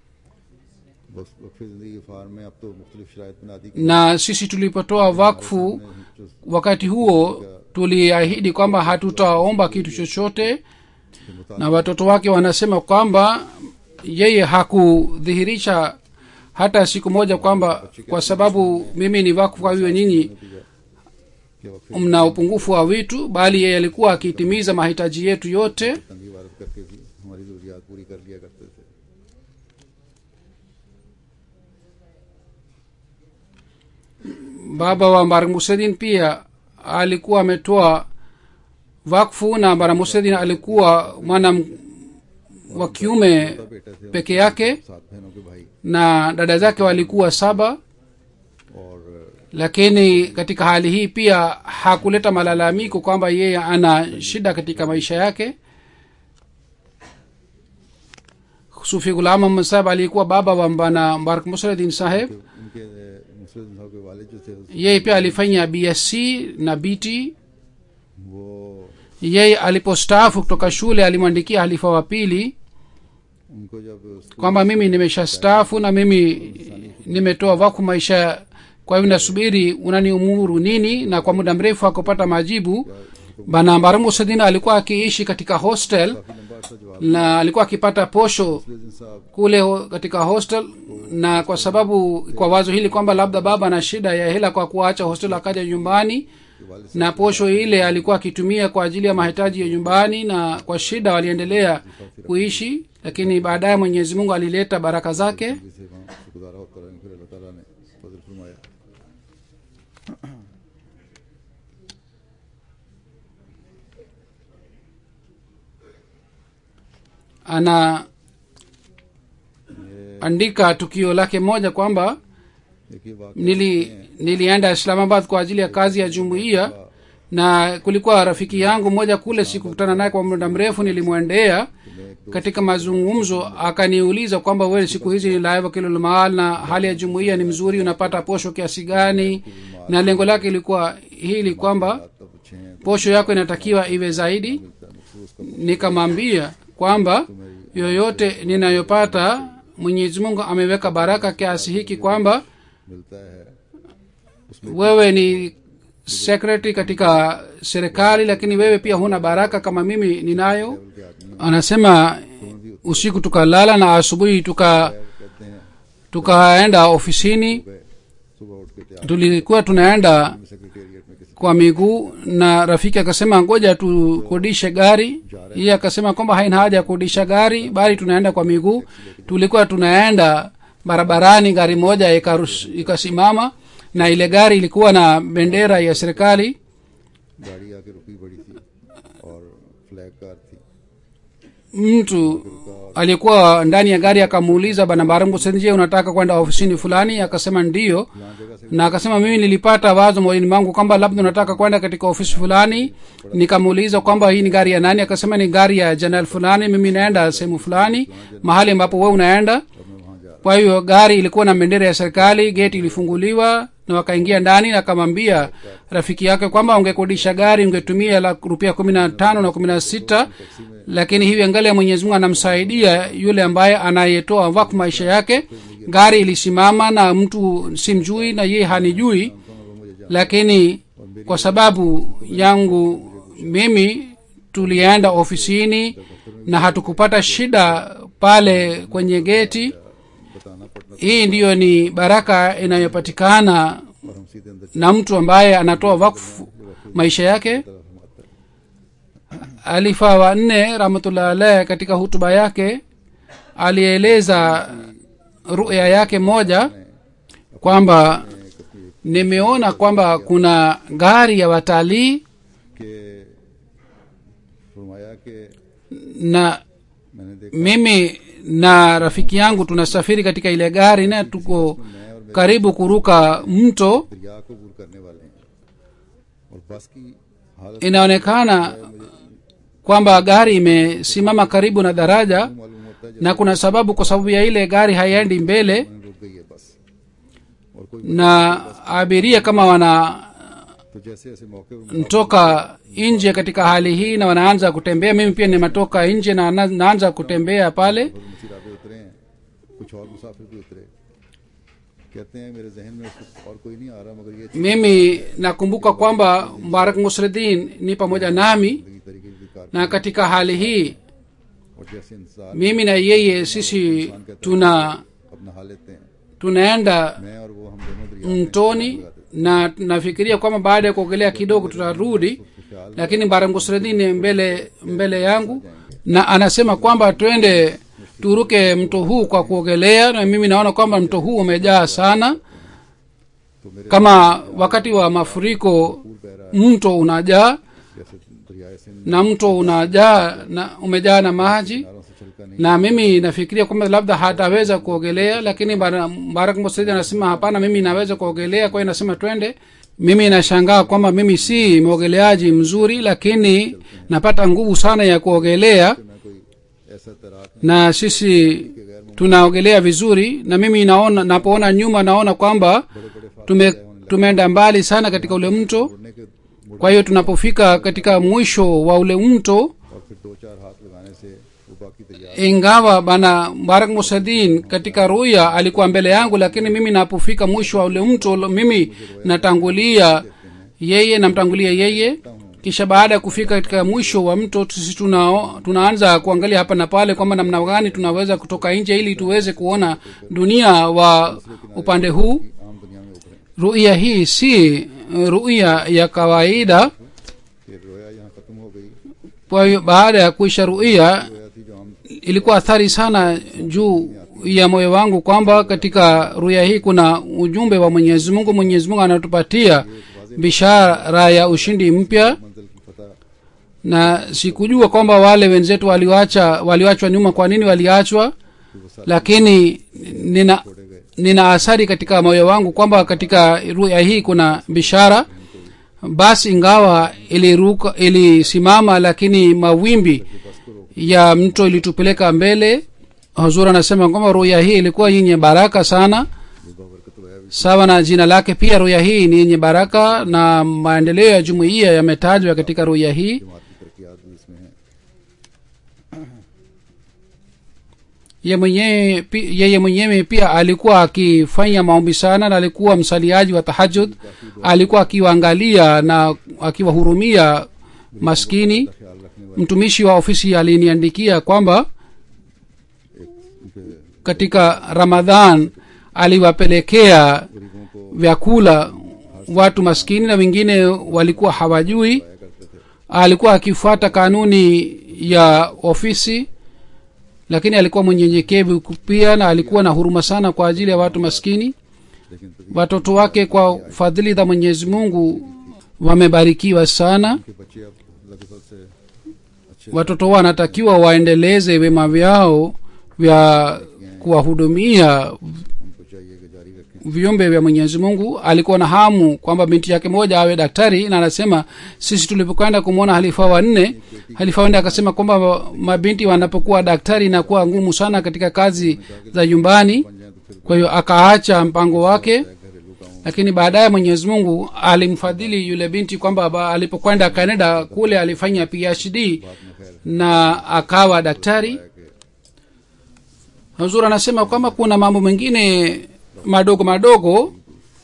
Speaker 2: बस वक्फे जिंदगी फार्म में अब तो मुख्तलिफ शराइत बना दी
Speaker 3: na sisi tulipotoa wakfu
Speaker 2: जो
Speaker 3: wakati huo tuliahidi kwamba hatutaomba kitu chochote na watoto wake wanasema kwamba yeye hakudhihirisha hata siku moja kwamba kwa sababu mimi ni wakfu kwa hiyo nyinyi
Speaker 2: कि वक्फे
Speaker 3: mna upungufu wa vitu bali yeye alikuwa akitimiza mahitaji yetu yote
Speaker 2: तंगी वारद करके भी हमारी जरूरियात पूरी कर लिया करते थे
Speaker 3: baba wa mbar musedin pia alikuwa ametoa wakfu na mbar musedin alikuwa mwana m- wa kiume
Speaker 2: बेटे थे
Speaker 3: peke yake
Speaker 2: सात बहनों के भाई
Speaker 3: na dada zake walikuwa saba
Speaker 2: और
Speaker 3: lakini katika hali hii pia hakuleta malalamiko kwamba yeye ana shida katika maisha yake sufi gulam Muhammad saheb aliyekuwa baba wa bana mbarak musradin saheb
Speaker 2: उनके मुस्लिम साहब के वालिद जो थे
Speaker 3: yeye pia alifanya bsc na bt
Speaker 2: वो
Speaker 3: yeye alipostaafu kutoka shule alimwandikia halifa wa pili
Speaker 2: उनको जब school
Speaker 3: kwamba mimi nimeshastaafu na mimi nimetoa waku maisha kwa hivyo nasubiri unaniumuru nini na kwa muda mrefu akupata majibu bana mbaramusadina alikuwa akiishi katika hostel
Speaker 2: काफी लंबा अर्सा जवाब
Speaker 3: na alikuwa akipata posho
Speaker 2: मुस्लिम साहब
Speaker 3: kule ho- katika hostel na kwa sababu kwa wazo hili kwamba labda baba ana shida ya hela kwa kuacha hostel akaja nyumbani
Speaker 2: के वालिद
Speaker 3: na posho ile alikuwa akitumia kwa ajili ya mahitaji ya nyumbani na kwa shida waliendelea kuishi lakini baadaye mwenyezi mungu alileta baraka zake
Speaker 2: से वहाँ शुक्रगुजार होता रहे फिर अल्लाह ताला ने फजल फरमाया
Speaker 3: ana andika tukio lake moja kwamba
Speaker 2: देखिए वाकई
Speaker 3: nili nilienda islamabad kwa ajili ya kazi ya jumuiya na kulikuwa rafiki yangu mmoja kule sikukutana naye kwa muda mrefu nilimwendea katika mazungumzo akaniuliza kwamba wewe siku hizi ni laiva kilolmaal na hali ya jumuiya ni mzuri unapata posho kiasi gani na lengo lake ilikuwa hili kwamba
Speaker 2: तब अच्छे हैं
Speaker 3: posho yako inatakiwa iwe zaidi
Speaker 2: मखसूस का
Speaker 3: nikamwambia kwamba yoyote ninayopata mwenyezi mungu ameweka baraka kiasi hiki kwamba
Speaker 2: मिलता है
Speaker 3: wewe ni sekretari katika serikali lakini wewe pia huna baraka kama mimi ninayo anasema usiku tukalala na asubuhi tuka
Speaker 2: कहते हैं
Speaker 3: tukaenda ofisini
Speaker 2: सुबह सुबह उठ के तैयार
Speaker 3: tulikuwa tunaenda
Speaker 2: secretariat में किसी
Speaker 3: kwa miguu na rafiki akasema ngoja tukodishe gari iye akasema kwamba haina haja ya kukodisha gari bali tunaenda kwa miguu tulikuwa tunaenda barabarani gari moja ikarus- ikasimama na ile gari ilikuwa na bendera ya serikali
Speaker 2: गाड़ी आके रुकी पड़ी थी और flag car थी
Speaker 3: mtu aliyekuwa ndani ya gari akamuuliza bana barangusenje unataka kwenda ofisini fulani akasema ndiyo
Speaker 2: यहाँ जगह से
Speaker 3: na akasema mimi nilipata wazo moyoni mwangu kwamba labda unataka kwenda katika ofisi fulani nikamuuliza kwamba hii ni gari ya nani akasema ni gari ya jeneral fulani mimi naenda sehemu fulani mahali ambapo we unaenda
Speaker 2: और मैं वहाँ जा
Speaker 3: kwa hiyo gari ilikuwa na bendera ya serikali geti ilifunguliwa na wakaingia ndani na akamwambia rafiki yake kwamba ungekodisha gari ungetumia la rupia kumi na tano na kumi na sita lakini hivi angalia mwenyezi mungu anamsaidia yule ambaye anayetoa wakfu maisha yake gari ilisimama na mtu simjui na yeye hanijui lakini kwa sababu yangu mimi tulienda ofisini na hatukupata shida pale kwenye geti
Speaker 2: बताना पड़ता
Speaker 3: hii ndiyo ni baraka inayopatikana
Speaker 2: और हम सीधे अंदर
Speaker 3: na mtu ambaye anatoa wakfu maisha yake
Speaker 2: तरफ हम आते हैं
Speaker 3: alifa wa nne rahmatullah alaih katika hutuba yake alieleza ruya yake moja kwamba nimeona kwamba kuna gari ya watalii
Speaker 2: कि फरमाया कि
Speaker 3: na
Speaker 2: मैंने देखा
Speaker 3: mimi na rafiki yangu tunasafiri katika ile gari na tuko karibu kuruka mto
Speaker 2: दरिया को दूर करने वाले हैं और बस की हालत
Speaker 3: inaonekana kwamba gari imesimama karibu na daraja
Speaker 2: मालूम होता है
Speaker 3: na kuna sababu kwa sababu ya ile gari haiendi mbele
Speaker 2: जैसे रुक गई है बस और कोई
Speaker 3: na abiria kama wanatoka
Speaker 2: तो जैसे ऐसे मौके पर
Speaker 3: nje katika hali hii na wanaanza kutembea mimi pia nimetoka nje na na- naanza kutembea pale
Speaker 2: मुसीराबे उतरे हैं कुछ और मुसाफिर भी उतरे कहते हैं मेरे जहन में उस वक्त और कोई नहीं आ रहा मगर ये
Speaker 3: mimi nakumbuka kwamba mubarak musredin ni pamoja nami
Speaker 2: जिंदगी तरीके की car
Speaker 3: na katika hali hii
Speaker 2: और जैसे इंसान
Speaker 3: mimi na yeye sisi tuna
Speaker 2: अपना हाल लेते हैं
Speaker 3: tunaenda
Speaker 2: मैं और वो हम दोनों दरिया में
Speaker 3: mtoni na nafikiria kwamba baada ya kuogelea kidogo tutarudi lakini barangusredini mbele mbele yangu na anasema kwamba twende turuke mto huu kwa kuogelea na mimi naona kwamba mto huu umejaa sana
Speaker 2: तो मेरे
Speaker 3: kama wakati wa mafuriko mto unajaa
Speaker 2: जैसे दरियाए से
Speaker 3: na mto unajaa na umejaa na maji
Speaker 2: नारों से छलका नहीं
Speaker 3: na mimi nafikiria kwamba labda hataweza kuogelea lakini Bara- barak mosedi anasema hapana mimi naweza kuogelea kwa hiyo nasema twende mimi nashangaa kwamba mimi si mwogeleaji mzuri lakini napata nguvu sana ya kuogelea
Speaker 2: मैं कोई ऐसा तैराक
Speaker 3: na sisi tunaogelea vizuri na mimi naona napoona nyuma naona kwamba tume tumeenda mbali sana katika ule mto
Speaker 2: मुड़ने के मुड़
Speaker 3: kwa hiyo tunapofika katika mwisho wa ule mto
Speaker 2: और फिर दो चार हाथ लगाने से वो बाकी दरिया
Speaker 3: ingawa bana barak musadin katika ruya alikuwa mbele yangu lakini mimi napofika mwisho wa ule mto lo- mimi natangulia yeye namtangulia yeye kisha baada ya kufika katika mwisho wa mto sisi tuna, tunaanza kuangalia hapa na pale kwamba namna gani tunaweza kutoka nje ili tuweze kuona dunia wa upande huu
Speaker 2: आम दुनिया में उभरे
Speaker 3: ruya hii si ruya ya kawaida
Speaker 2: फिर रोया यहाँ खत्म हो गई
Speaker 3: kwa hiyo baada ya kuisha ruia
Speaker 2: रोया थी जो हम
Speaker 3: ilikuwa athari sana juu ya moyo wangu kwamba katika ruya hii kuna ujumbe wa mwenyezi mungu mwenyezi mungu anatupatia bishara ya ushindi mpya
Speaker 2: मंजिल की फतह
Speaker 3: na sikujua kwamba wale wenzetu waliwacha waliwachwa nyuma kwa nini waliachwa lakini nina nina asari katika moyo wangu kwamba katika ruya hii kuna bishara basi ingawa iliruka ilisimama lakini mawimbi ya mto ilitupeleka mbele huzur anasema kwamba ruya hii ilikuwa yenye baraka sana sawa na jina lake pia ruya hii ni yenye baraka na maendeleo ya jumuiya yametajwa katika ruya hii
Speaker 2: जमात की तरक्यात भी इसमें है
Speaker 3: ye mwenyewe pi- yeye mwenyewe pia alikuwa akifanya maombi sana na alikuwa msaliaji wa tahajud alikuwa akiwaangalia na akiwahurumia maskini
Speaker 2: ख्याल रखने वाले
Speaker 3: mtumishi wa ofisi aliniandikia kwamba
Speaker 2: उनके
Speaker 3: katika ramadhan aliwapelekea
Speaker 2: गरीबों को
Speaker 3: vyakula watu maskini na wengine walikuwa hawajui
Speaker 2: करते थे
Speaker 3: alikuwa akifuata kanuni ya ofisi lakini alikuwa mwenyenyekevu pia na alikuwa na huruma sana kwa ajili ya watu maskini
Speaker 2: लेकिन तभी
Speaker 3: watoto wake kwa fadhili za mwenyezi mungu wamebarikiwa sana
Speaker 2: के बच्चे अब लगभग से अच्छे
Speaker 3: watoto wanatakiwa waendeleze wema vyao vya kuwahudumia
Speaker 2: उनको चाहिए कि जारी रखें
Speaker 3: viumbe vya mwenyezi mungu alikuwa na hamu kwamba binti yake moja awe daktari na anasema sisi tulipokwenda kumwona halifa wanne halifa wanne akasema kwamba mabinti wanapokuwa daktari inakuwa ngumu sana katika kazi za nyumbani
Speaker 2: बन जाए तो फिर
Speaker 3: kwa hiyo akaacha mpango wake
Speaker 2: घरेलू कामों
Speaker 3: lakini baadaye mwenyezi mungu alimfadhili yule binti kwamba ba- alipokwenda canada kule alifanya phd
Speaker 2: में खैर
Speaker 3: na akawa daktari huzur anasema kwamba kuna mambo mengine madogo madogo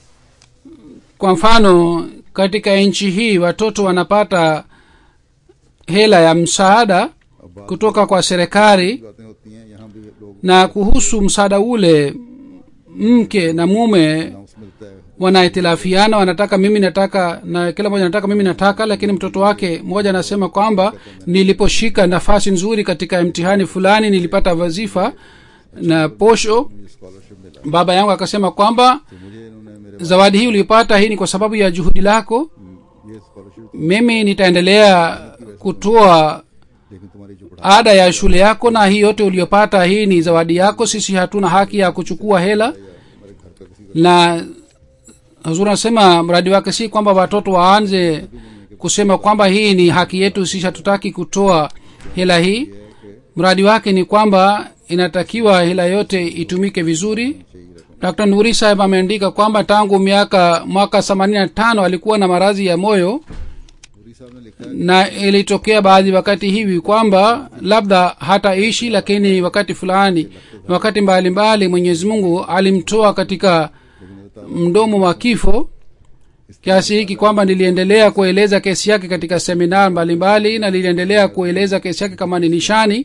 Speaker 3: kwa mfano katika nchi hii watoto wanapata hela ya msaada kutoka kwa serikali
Speaker 2: बातें होती हैं यहाँ भी लोग
Speaker 3: na kuhusu msaada ule mke na mume
Speaker 2: announce मिलता है
Speaker 3: wanahitilafiana wanataka mimi nataka na kila mmoja nataka mimi nataka lakini mtoto wake mmoja anasema kwamba niliposhika nafasi nzuri katika mtihani fulani nilipata wazifa na posho
Speaker 2: मुझे scholarship मिला
Speaker 3: baba yangu akasema kwamba
Speaker 2: तो मुझे इन्होंने मेरे
Speaker 3: zawadi hii ulipata hii ni kwa sababu ya juhudi lako
Speaker 2: ये scholarship
Speaker 3: mimi nitaendelea kutoa
Speaker 2: लेकिन तुम्हारी जो पढ़ाई
Speaker 3: ada ya shule yako na hii yote uliyopata hii ni zawadi yako sisi hatuna haki ya kuchukua hela
Speaker 2: हमारे घर का किसी
Speaker 3: na huzuri anasema mradi wake si kwamba watoto waanze kusema kwamba hii ni haki yetu sisi hatutaki kutoa hela hii mradi wake ni kwamba inatakiwa hela yote itumike vizuri dr nuri saheb ameandika kwamba tangu miaka mwaka themanini na tano alikuwa na maradhi ya moyo
Speaker 2: पूरी साहब ने लिखा है
Speaker 3: na ilitokea baadhi wakati hivi kwamba labda hataishi lakini wakati fulani wakati mbalimbali mwenyezi mungu alimtoa katika mdomo wa kifo kiasi hiki kwamba niliendelea kueleza kesi yake katika seminar mbalimbali na niliendelea kueleza kesi yake kama ni nishani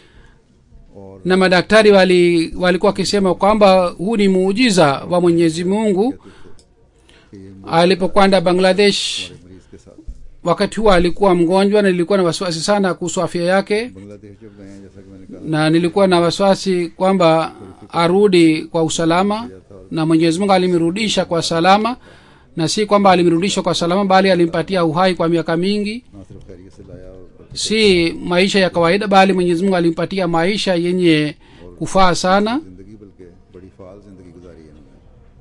Speaker 2: और
Speaker 3: na madaktari wali walikuwa wakisema kwamba huu ni muujiza wa mwenyezi mungu
Speaker 2: कि ये
Speaker 3: alipokwenda bangladesh
Speaker 2: मरीज के साथ
Speaker 3: wakati huo alikuwa mgonjwa na nilikuwa na wasiwasi sana kuhusu afya yake
Speaker 2: Bangladesh जब गए हैं जैसा कि मैंने कहा
Speaker 3: na nilikuwa na wasiwasi kwamba arudi kwa usalama na mwenyezi mungu alimrudisha kwa salama na si kwamba alimrudisha kwa salama bali alimpatia uhai kwa miaka mingi
Speaker 2: ना सिर्फ खैरियत से लाया और बल्कि
Speaker 3: si maisha ya kawaida bali mwenyezi mungu alimpatia maisha yenye kufaa sana
Speaker 2: जिंदगी बल्कि बड़ी फाल जिंदगी गुजारी है इन्होंने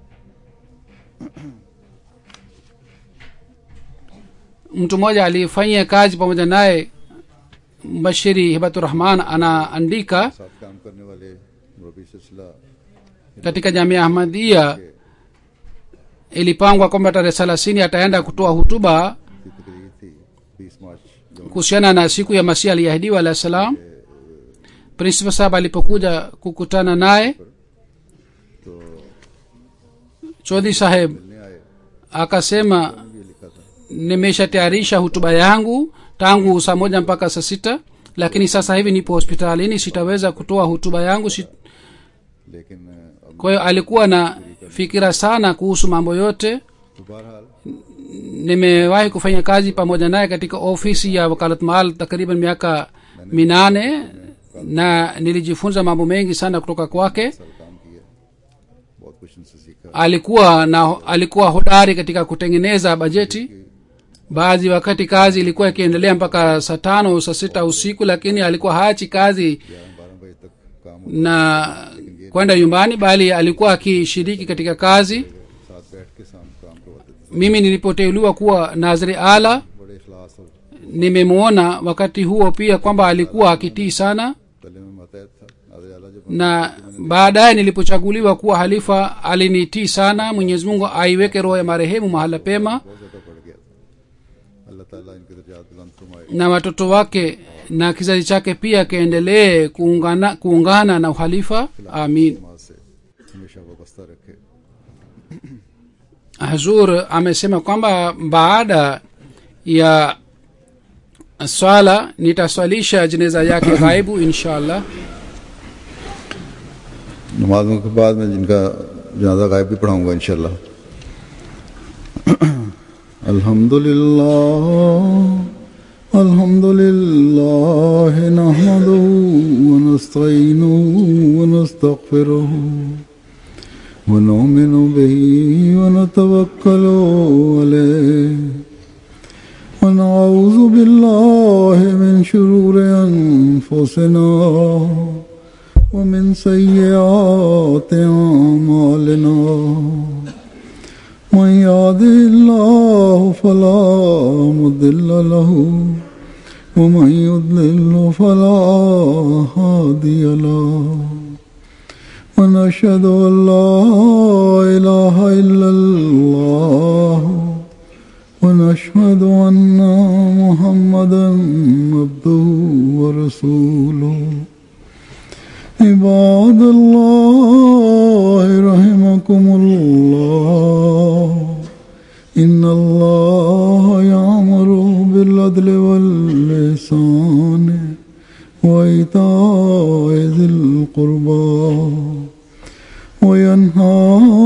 Speaker 3: mtu mmoja alifanyia kazi pamoja naye mbashiri hibaturahman anaandika
Speaker 2: साथ काम करने वाले मुरबी सिलसिला
Speaker 3: katika jamia ahmadia ilipangwa kwamba tarehe thelathini ataenda kutoa hutuba
Speaker 2: की तकरीर थी बीस मार्च जो
Speaker 3: kuhusiana na siku ya masihi aliyeahidiwa alah salam principal sahab alipokuja kukutana naye
Speaker 2: तो
Speaker 3: chodhi saheb
Speaker 2: मिलने आए
Speaker 3: akasema
Speaker 2: ये लिखा था
Speaker 3: nimeshatayarisha hutuba yangu tangu saa moja mpaka saa sita lakini sasa hivi nipo hospitalini sitaweza kutoa hutuba yangu si...
Speaker 2: लेकिन अब
Speaker 3: kwa hiyo alikuwa na fikira sana kuhusu mambo yote
Speaker 2: तो बहरहाल
Speaker 3: nimewahi kufanya kazi pamoja naye katika ofisi ya wakalat maal takriban miaka minane na nilijifunza mambo mengi sana kutoka kwake
Speaker 2: साल काम किया बहुत कुछ इनसे सीखा
Speaker 3: alikuwa na alikuwa hodari katika kutengeneza bajeti baadhi wakati kazi ilikuwa ikiendelea mpaka saa tano saa sita usiku lakini alikuwa haachi kazi
Speaker 2: ग्यारह बारह बजे तक काम होता
Speaker 3: na kwenda nyumbani bali alikuwa akishiriki katika kazi
Speaker 2: साथ बैठ के शाम काम करवाते थे
Speaker 3: mimi nilipoteuliwa kuwa nazri ala
Speaker 2: बड़े इखलास और
Speaker 3: nimemwona wakati huo pia kwamba alikuwa akitii sana
Speaker 2: तले में मतहत था नाज़र आला जब
Speaker 3: na baadaye nilipochaguliwa kuwa halifa alinitii sana mwenyezi mungu aiweke roho ya marehemu mahala pema
Speaker 2: बहुत ज़्यादा बढ़ गया था अल्लाह ताला इनके दर्जात बुलंद फरमाए
Speaker 3: na watoto wake na kizazi chake pia kiendelee kuungana, kuungana na uhalifa amin
Speaker 2: समाज से हमेशा वाबस्ता रखे
Speaker 3: hazur amesema kwamba baada ya swala nitaswalisha jeneza yake ghaibu insha allah
Speaker 2: नमाजों के बाद मैं जिनका जनाजा गायब भी पढ़ाऊंगा इंशाल्लाह अल्हम्दुलिल्लाह अल्हम्दुलिल्लाह नहमदुहु व नस्तईनुहु व नस्तगफिरुहु व नुमिनु बिही व नतवक्कलु अलैहि ونعوذ بالله من شرور أنفسنا ومن سيئات أعمالنا من يهده الله فلا مضل له ومن يضلل فلا هادي له ونشهد أن لا إله إلا الله ونشهد أن محمدا عبده ورسوله عباد الله رحمكم الله إن الله يأمر بالعدل واللسان وإيتاء ذي القربى وينهى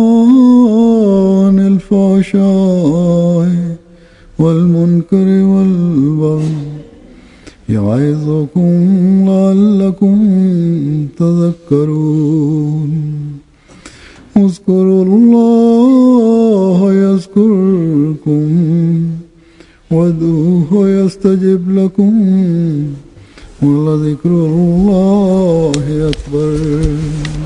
Speaker 2: عن الفحشاء والمنكر والبغي يعظكم لعلكم تذكرون اذكروا الله يذكركم وادعوه يستجب لكم ولذكر الله أكبر